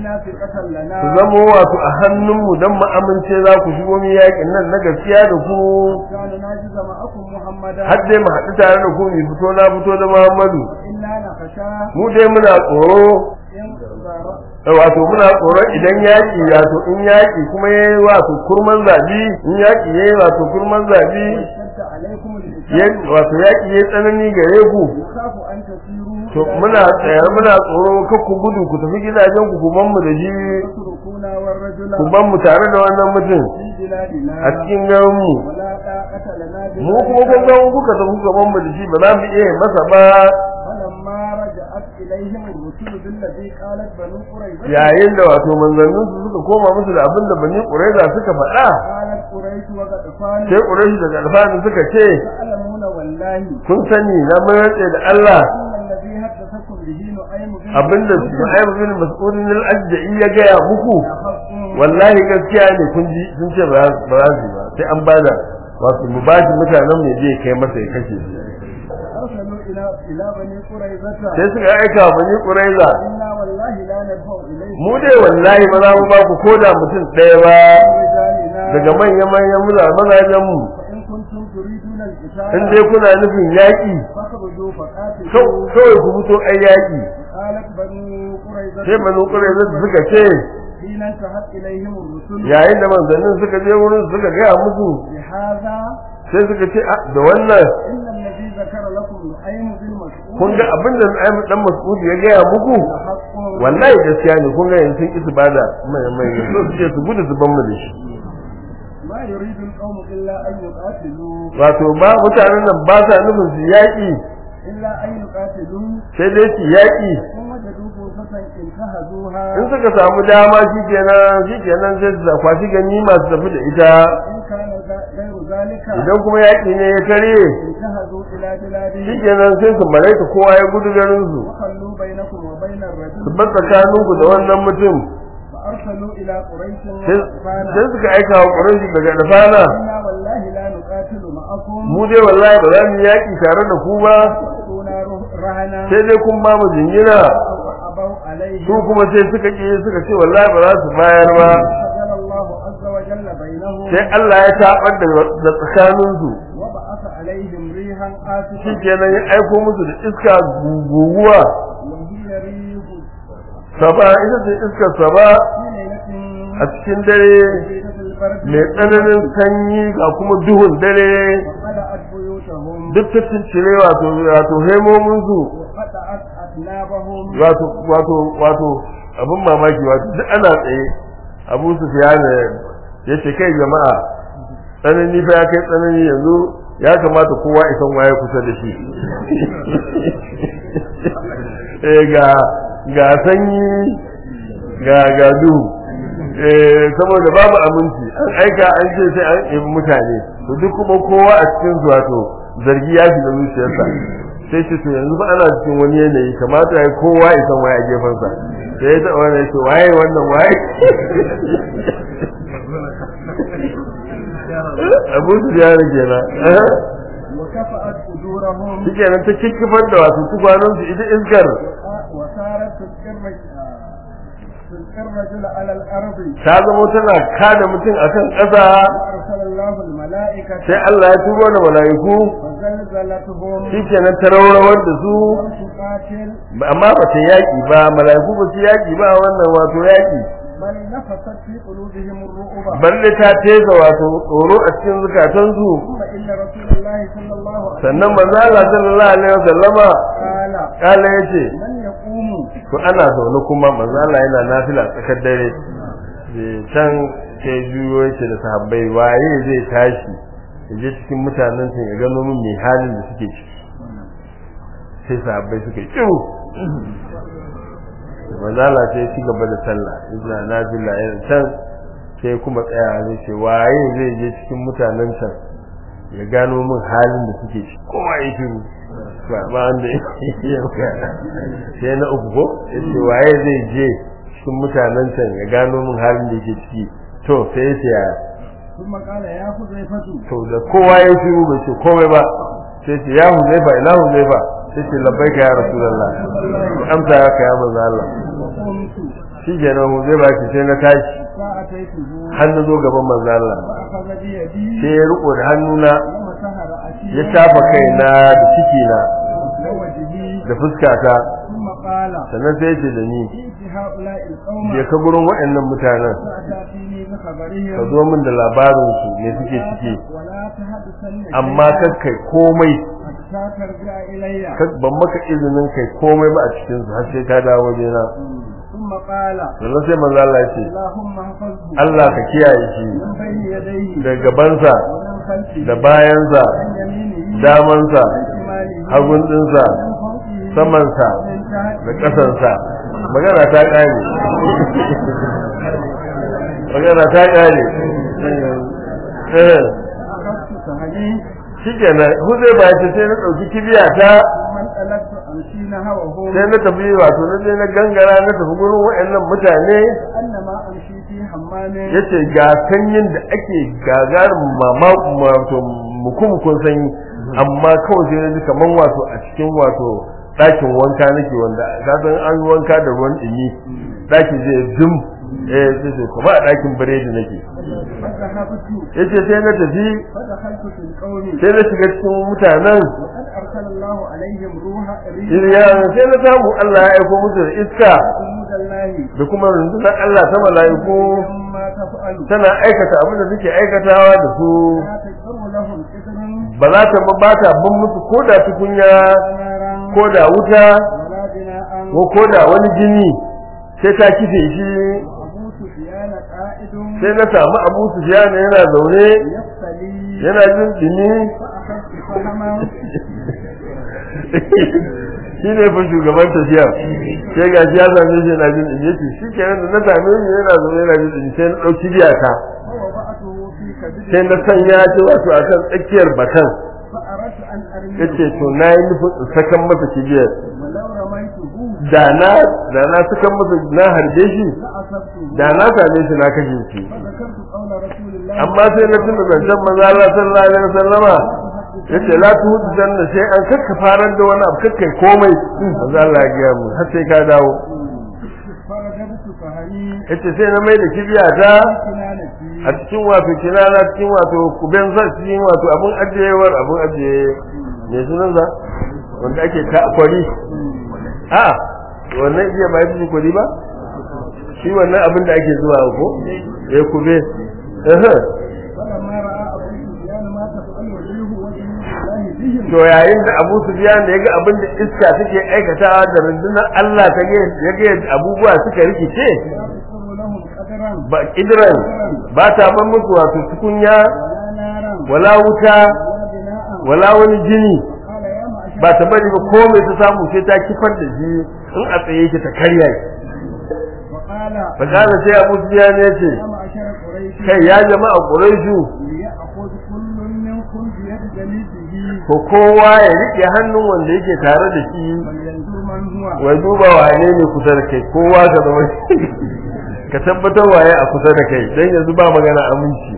نافقة لنا su zamo wato a hannunmu don mu amince za ku shigo mu yaƙin nan na gaskiya da ku كان ناجز معكم محمدا har dai mu haɗu tare da ku mu fito na fito da Muhammadu إنا نخشى mu dai muna tsoro إن ضر- wato muna tsoron idan yaƙi wato in yaƙi kuma yayi wato kurman zabi in yaƙi yayi wato kurman zabi واشتد عليكم ya- القتال wato yaƙi yayi tsanani gare ku يخاف أن تسيروا to إلى muna بلاد tsayar muna tsoro kar ku gudu ku tafi gidajen ku ku ban mu da shi تتركونا والرجل ku ban mu tare da wannan mutum في بلادنا a cikin garin mu ولا طاقة لنا mu kuma kun بذلك ga kuka tafi ku ban mu da shi ba za mu iya masa ba فلما رجعت إليهم الرسل بالذي قالت بنو قريظة yayin da wato manzannin su suka koma musu da abin da bani quraiza suka faɗa قالت قريش وغطفان sai quraishi daga alfani suka ce تعلمون والله kun sani na mun rantse da Allah إن الذي حدثكم به نعيم بن abinda Suhaib bin Mas'ud al-Ajda'i ya gaya muku حق wallahi gaskiya ne kun ji sun ce ba za ba za su yi ba sai an bada wato mu ba shi mutanen ne zai kai masa ya kashe shi أرسلوا إلى إلى بني قريظة sai suka aika wa bani Quraiza إنا والله لا ندفع إليكم mu dai wallahi ba za mu ba ku koda mutum ɗaya ba رجالنا daga manyan manyan mazajen mu فإن كنتم تريدون القتال in dai kuna nufin yaƙi فاخرجوا فقاتلوا kau- kawai ku fito ai yaƙi قالت بنو قريظة sai bani Quraiza suka ce حين انتهت إليهم الرسل yayin da manzannin suka je wurin suka gaya musu بهذا sai suka ce "Ah, da wannan إن الذي ذكر لكم نعيم بن مسعود kun ga abin da Nu'aym dan Mas'ud ya gaya muku حق wallahi gaskiya ne kun ga yanzu sun ki su bada mai mai so su ce su gudu su ban mu da shi ما يريد القوم إلا أن يقاتلوا wato ba mutanen nan ba sa nufin su yaƙi إلا أن يقاتلوا sai dai su yaƙi ثم وجدوا فرصة انتهزوها in suka samu dama shikenan shikenan sai su kwashi ganima su tafi da ita إن كان ذا- غير ذلك idan kuma yaƙi ne ya tare انتهزوا إلى بلادهم shikenan sai su malaika kowa ya gudu garin su وخلوا بينكم وبين su الرجل bar tsakaninku da wannan mutum فأرسلوا إلى قريش sai وقال sai suka aika wa ƙuranshi daga dafana إنا والله لا نقاتل معكم mu dai wallahi ba za mu yi yaƙi tare da ku ba وأتونا رهنا sai dai kun ba mu jingina أبوا عليه su kuma sai suka ƙi suka ce wallahi ba za su bayar ba فجل الله عز وجل بينهم sai Allah ya tabar da da tsakaninsu وبعث عليهم ريحا قاسية shikenan ya aiko musu da iska guguwa وهي ريح saba ita ce iskar saba في ليلة a cikin dare شديدة البرد mai tsananin sanyi ga kuma duhun dare وخلعت بيوتهم duk ta ciccire wato wato hemominsu وقطعت أثنابهم wato wato wato abin mamaki wato duk ana tsaye abu su fiya ne ya ce kai jama'a tsanani fa ya kai tsanani yanzu ya kamata kowa isan waye kusa da shi eh ga ga sanyi ga ga duhu eh saboda babu aminci an aika an ce sai an ibi mutane to duk kuma kowa a cikin su wato zargi ya shiga zuciyarsa sai ce to yanzu ba ana cikin wani yanayi kamata ya kowa ya san waye a gefensa sai ya taɓa wani ce waye wannan waye abu su ya rage na وكفأت أجورهم shi kenan ta kikkifar da wasu tukwanansu ita iskar وصارت تلقي تلقي الرجل على الأرض ta zama tana kada mutum akan ƙasa وأرسل الله الملائكة sai Allah ya turo da mala'iku فزلزلتهم shi kenan ta rawar da su ولم تقاتل amma ba ta yaƙi ba mala'iku ba su yaƙi ba wannan wato yaƙi بل نفست في قلوبهم الرعب balle ta teza wato tsoro a cikin zukatansu ثم إن رسول الله صلى الله عليه sannan manzo Allah sallallahu alaihi wasallama قال kala yace من يقوم to ana zaune kuma manzo Allah yana nafila tsakar dare Eh, can sai juyo yake da sahabbai waye zai tashi ya je cikin mutanen sun ya gano min mai halin da suke ciki sai sahabbai suka yi kiru manzo Allah sai ya ci gaba da sallah yana nafila yana can sai kuma tsaya zai ce waye zai je cikin mutanen can ya gano min halin da suke ciki kowa ya shiru ba ba wanda ya sai na uku ko ya ce waye zai je cikin mutanen can ya gano min halin da yake ciki to sai ya ce ya ثم قال يا حذيفة to da kowa ya shiru bai ce komai ba sai ce ya huzaifa ina huzaifa sai ce labbaika ya rasulullah amsa ya ka ya manzo Allah فقمت shi kenan zai ba shi sai na tashi فأتيته har na zo gaban manzo Allah فأخذ بيدي sai ya riko da hannuna ومسح رأسي ya shafa kaina da cikina ووجهي da fuskata ثم قال sannan sai ya ce da ni ائت هؤلاء القوم je ka gurin waɗannan mutanen فأتاتيني ka بخبرهم zo min da labarin su me suke ciki ولا تحدثن amma شيئا kakkai komai حتى ترجع إلي kak- ban maka izinin kai komai ba a cikin su har sai ka dawo wajena ثم قال sannan sai manzo Allah ya ce اللهم احفظه Allah ka kiyaye shi من بين يديه da gabansa ومن خلفه da bayansa عن يمينه damansa عن شماله hagun dinsa من فوقه samansa من تحته da ƙasansa magana ta ƙare magana ta ƙare eh أخذت سهلي shikenan huzai ba ce sai na ɗauki kibiya ta ثم انطلقت أمشي نحوهم sai na tafi wato na je na gangara na tafi gurin waɗannan mutane أنما أمشي في حمام yace ga sanyin da ake gagarin mama wato mukumukun sanyi amma kawai sai na ji kaman wato a cikin wato ɗakin wanka nake wanda ka san an yi wanka da ruwan ɗumi ɗaki zai dum eh sai sai kuma a ɗakin biredi nake فذهبت yace sai na tafi فدخلت في القوم sai na shiga cikin mutanen وقد أرسل الله عليهم روح Iriya sai na samu Allah ya aiko musu da iska جنود الله da kuma rundunar Allah ta mala'iku مما تفعل tana aikata abin da suke aikatawa da su لا تجر لهم إذن ba za ta ba ba ta bin musu ko da tukunya نارا ko da wuta ولا بناء ko ko da wani jini sai ta kife shi أبو سفيان قائد sai na samu Abu Sufyan yana zaune يفتلي yana jin dumi فأخذت فهما shi ne fa shugaban tafiya sai ga shi ya same shi yana jin dumi yace shi kenan da na same shi yana zaune yana jin dumi sai na ɗauki biyata ووضعته في كبد sai na sanya shi wato akan tsakiyar bakan فأردت أن أرميه yace to na yi nufin in sakan masa kibiyar ولو رميته da na da na sakan masa na harbe shi لأصبته da na same shi na kashe shi فذكرت قول رسول الله amma sai na tuna zancen maza Allah sallallahu alaihi wasallama yace la tu zanna sai an kakka farar da wani abu kakkai komai maza Allah ya gaya mu har sai ka dawo فرددت فهمي yace sai na mai da kibiya ta كنانتي a cikin wato kinana cikin wato kuben sa cikin wato abun ajiyewar abun ajiye me sunan sa wanda ake ta kwari a wannan iya ba yi kwari ba shi wannan abin da ake zuwa ko ya kube eh فلما رأى أبو سفيان ما تفعل وجهه وجه الله بهم to yayin da Abu Sufyan da yaga abin da iska take aikatawa da rundunar Allah ta ga yaga abubuwa suka rikice لا تقر لهم قدرا ba kidran ba ta ban musu wato tukunya ولا نارا wala wuta ولا بناء wala wani jini قال يا معشر ba ta bari ba komai ta samu sai ta kifar da shi in a tsaye yake ta karya shi وقال fa kana sai Abu Sufyan ya ce يا معشر قريش kai ya jama'a Quraishu ليأخذ كل منكم بيد جليسه ko kowa ya rike hannun wanda yake tare da shi فلينظر من هو wai duba wane ne kusa da kai kowa ka zama ka tabbatar waye a kusa da kai dan yanzu ba magana aminci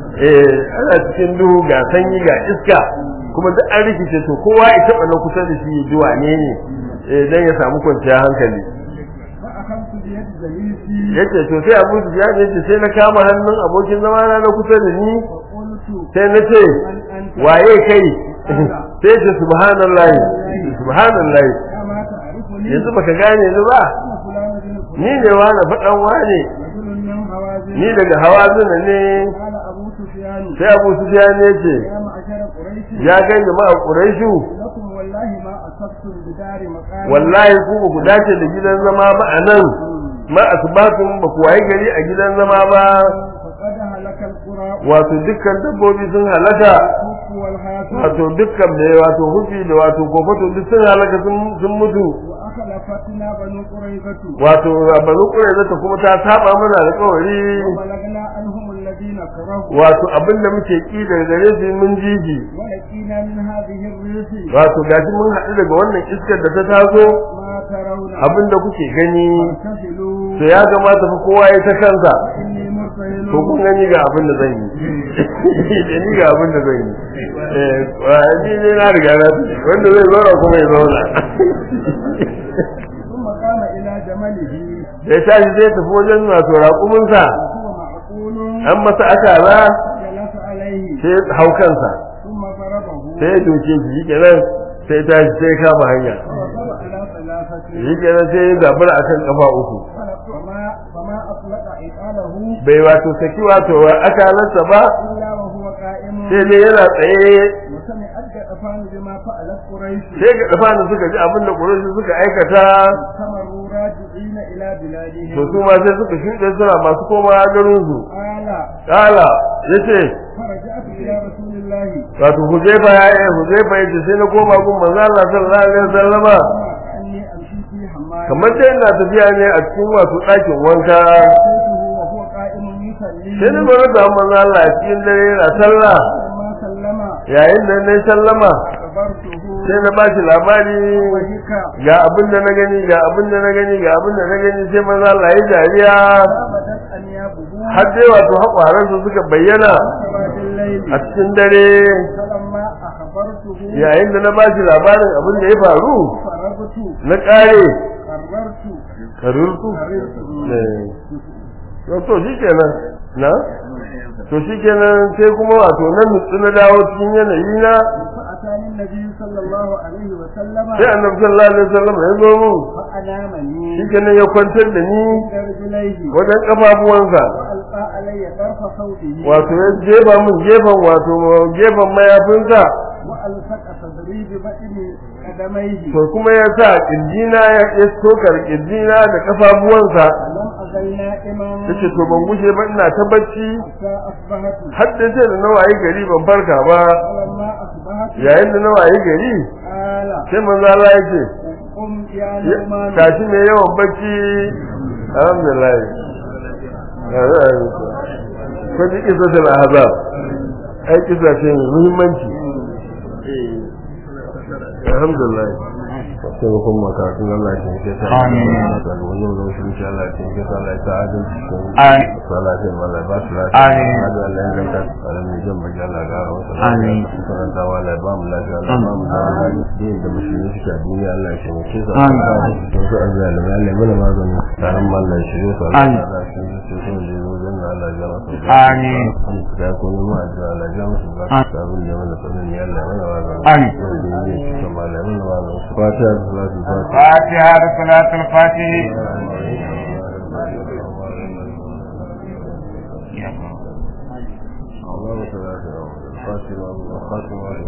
eh ana cikin duhu ga sanyi ga iska kuma duk an rikice to kowa ya taba na kusa da shi ya ji wane ne eh dan ya samu kwanciyar hankali فأخذت بيد جليسي yace to sai Abu Sufyan yace sai na kama hannun abokin zama na na kusa da ni فقلت sai na ce من أنت waye kai sai ce subhanallahi subhanallahi أما تعرفني yanzu baka gane ni ba أنا فلان بن فلان ni ne wani faɗan wane رجل من هوازن ni daga hawazina ne قال أبو سفيان sai abu sufyan ya ce يا معشر قريش ya gani ma a quraishu لكم والله ما أصبتم بدار مقام wallahi ku ba ku dace da gidan zama ba a nan ma asbatun ba ku waye gari a gidan zama ba فقد هلك القرى wato dukkan dabbobi sun halaka والكف والحاسد wato dukkan da wato hufi da wato kofato duk sun halaka sun sun mutu وأخلفتنا بنو قريظة wato banu qurayza kuma ta saba mana alƙawari وبلغنا عنهم الذين كرهوا wato abinda muke ki daga gare su mun jiji ولقينا من هذه الريح wato gashi mun haɗu daga wannan iskar da ta taso ما ترون abinda kuke gani فارتحلوا to ya kamata fa kowa ya ta kansa إني مرتهل to kun gani ga abin da zan yi da ni ga abin da zan yi eh wa ni ne na riga na wanda zai zauna kuma ya zauna ثم قام إلى جمله da ya tashi zai tafi wajen wato raƙuminsa وهو معقول an masa akala جلس عليه sai hau kansa ثم ضربه sai ya doke shi shi kenan sai ya tashi sai ya kama hanya ووضع على ثلاثة shi kenan sai ya zabura akan kafa uku فما فما أطلق عقاله bai wato saki wato akalarsa ba إلا وهو قائم sai dai yana tsaye وسمع الجأفان بما فعلت قريش sai ga dafa suka ji abin da ƙurushi suka aikata استمروا راجعين إلى بلادهم to su ma sai suka shuɗe suna masu koma garinsu قال kala ya ce فرجعت إلى رسول الله wato huzaifa ya yi huzaifa ya ce sai na koma gun manzo Allah sallallahu alaihi wasallama كأني أمشي في حمام kamar dai ina tafiya ne a cikin wato ɗakin wanka أتيته وهو قائم يصلي sai na bar da manzo Allah a cikin dare yana sallah لما سلم yayin da na sallama أخبرته sai na ba shi labari وهك ga abin da na gani ga abin da na gani ga abin da na gani sai manzo Allah ya dariya فبدت أنيابه har dai wato haƙwaransa suka bayyana سواد الليل a cikin dare فلما أخبرته yayin da na ba shi labarin abin da ya faru فرغت na ƙare قررت karurtu قررت to to shi kenan na to shi kenan sai kuma wato nan nutsu na dawo cikin yanayi na فأتاني النبي صلى الله عليه وسلم sai annabi sallallahu alaihi wasallam ya zo mu فأنامني shi kenan ya kwantar da ni عند رجليه wajen kafafuwansa وألقى علي طرف صوته wato ya jefa min gefen wato gefen mayafinsa وألصق صدري ببطن قدميه to kuma ya sa kirjina ya ya tokar kirjina da kafafuwansa فلم أزل نائما yace to ban gushe ba ina ta bacci حتى أصبحت har da sai da na wayi gari ban farka ba فلما أصبحت yayin da na wayi gari قال sai manzo Allah yake قم يا نعمان tashi mai yawan bacci alhamdulillah ko ji kisa da azab ai kisa ce mai muhimmanci alhamdulillah sai mu kuma kafin Allah ya ce ta Amin. da wannan da shi insha Allah ya ce ta Allah ya ta adalci Amin. salatu Allah ba su lafiya Amin. hadu Allah ya ganta alamin jan baki Allah ya gara wasu Amin. karanta wa Allah ya ba mu lafiya Allah ya ba mu lafiya din da musulmi suke a duniya Allah ya taimake su Amin. to su azzalimi Allah ya mana magani taron mallan shi ne su Allah Amin. ya shi ne su sun da zo dan Allah ya masa Amin. da ko ne mu addu'a Allah ya masa ba Amin. ta abin da ya mana sanin ya Allah ya mana magani Amin. wanda ya yi su Allah ya mana magani fatiha da salatu fatiha فاتحة صلاة الفاتح اللهم صل على سيدنا محمد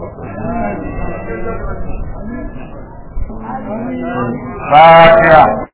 الخاتم والخاتم فاتحة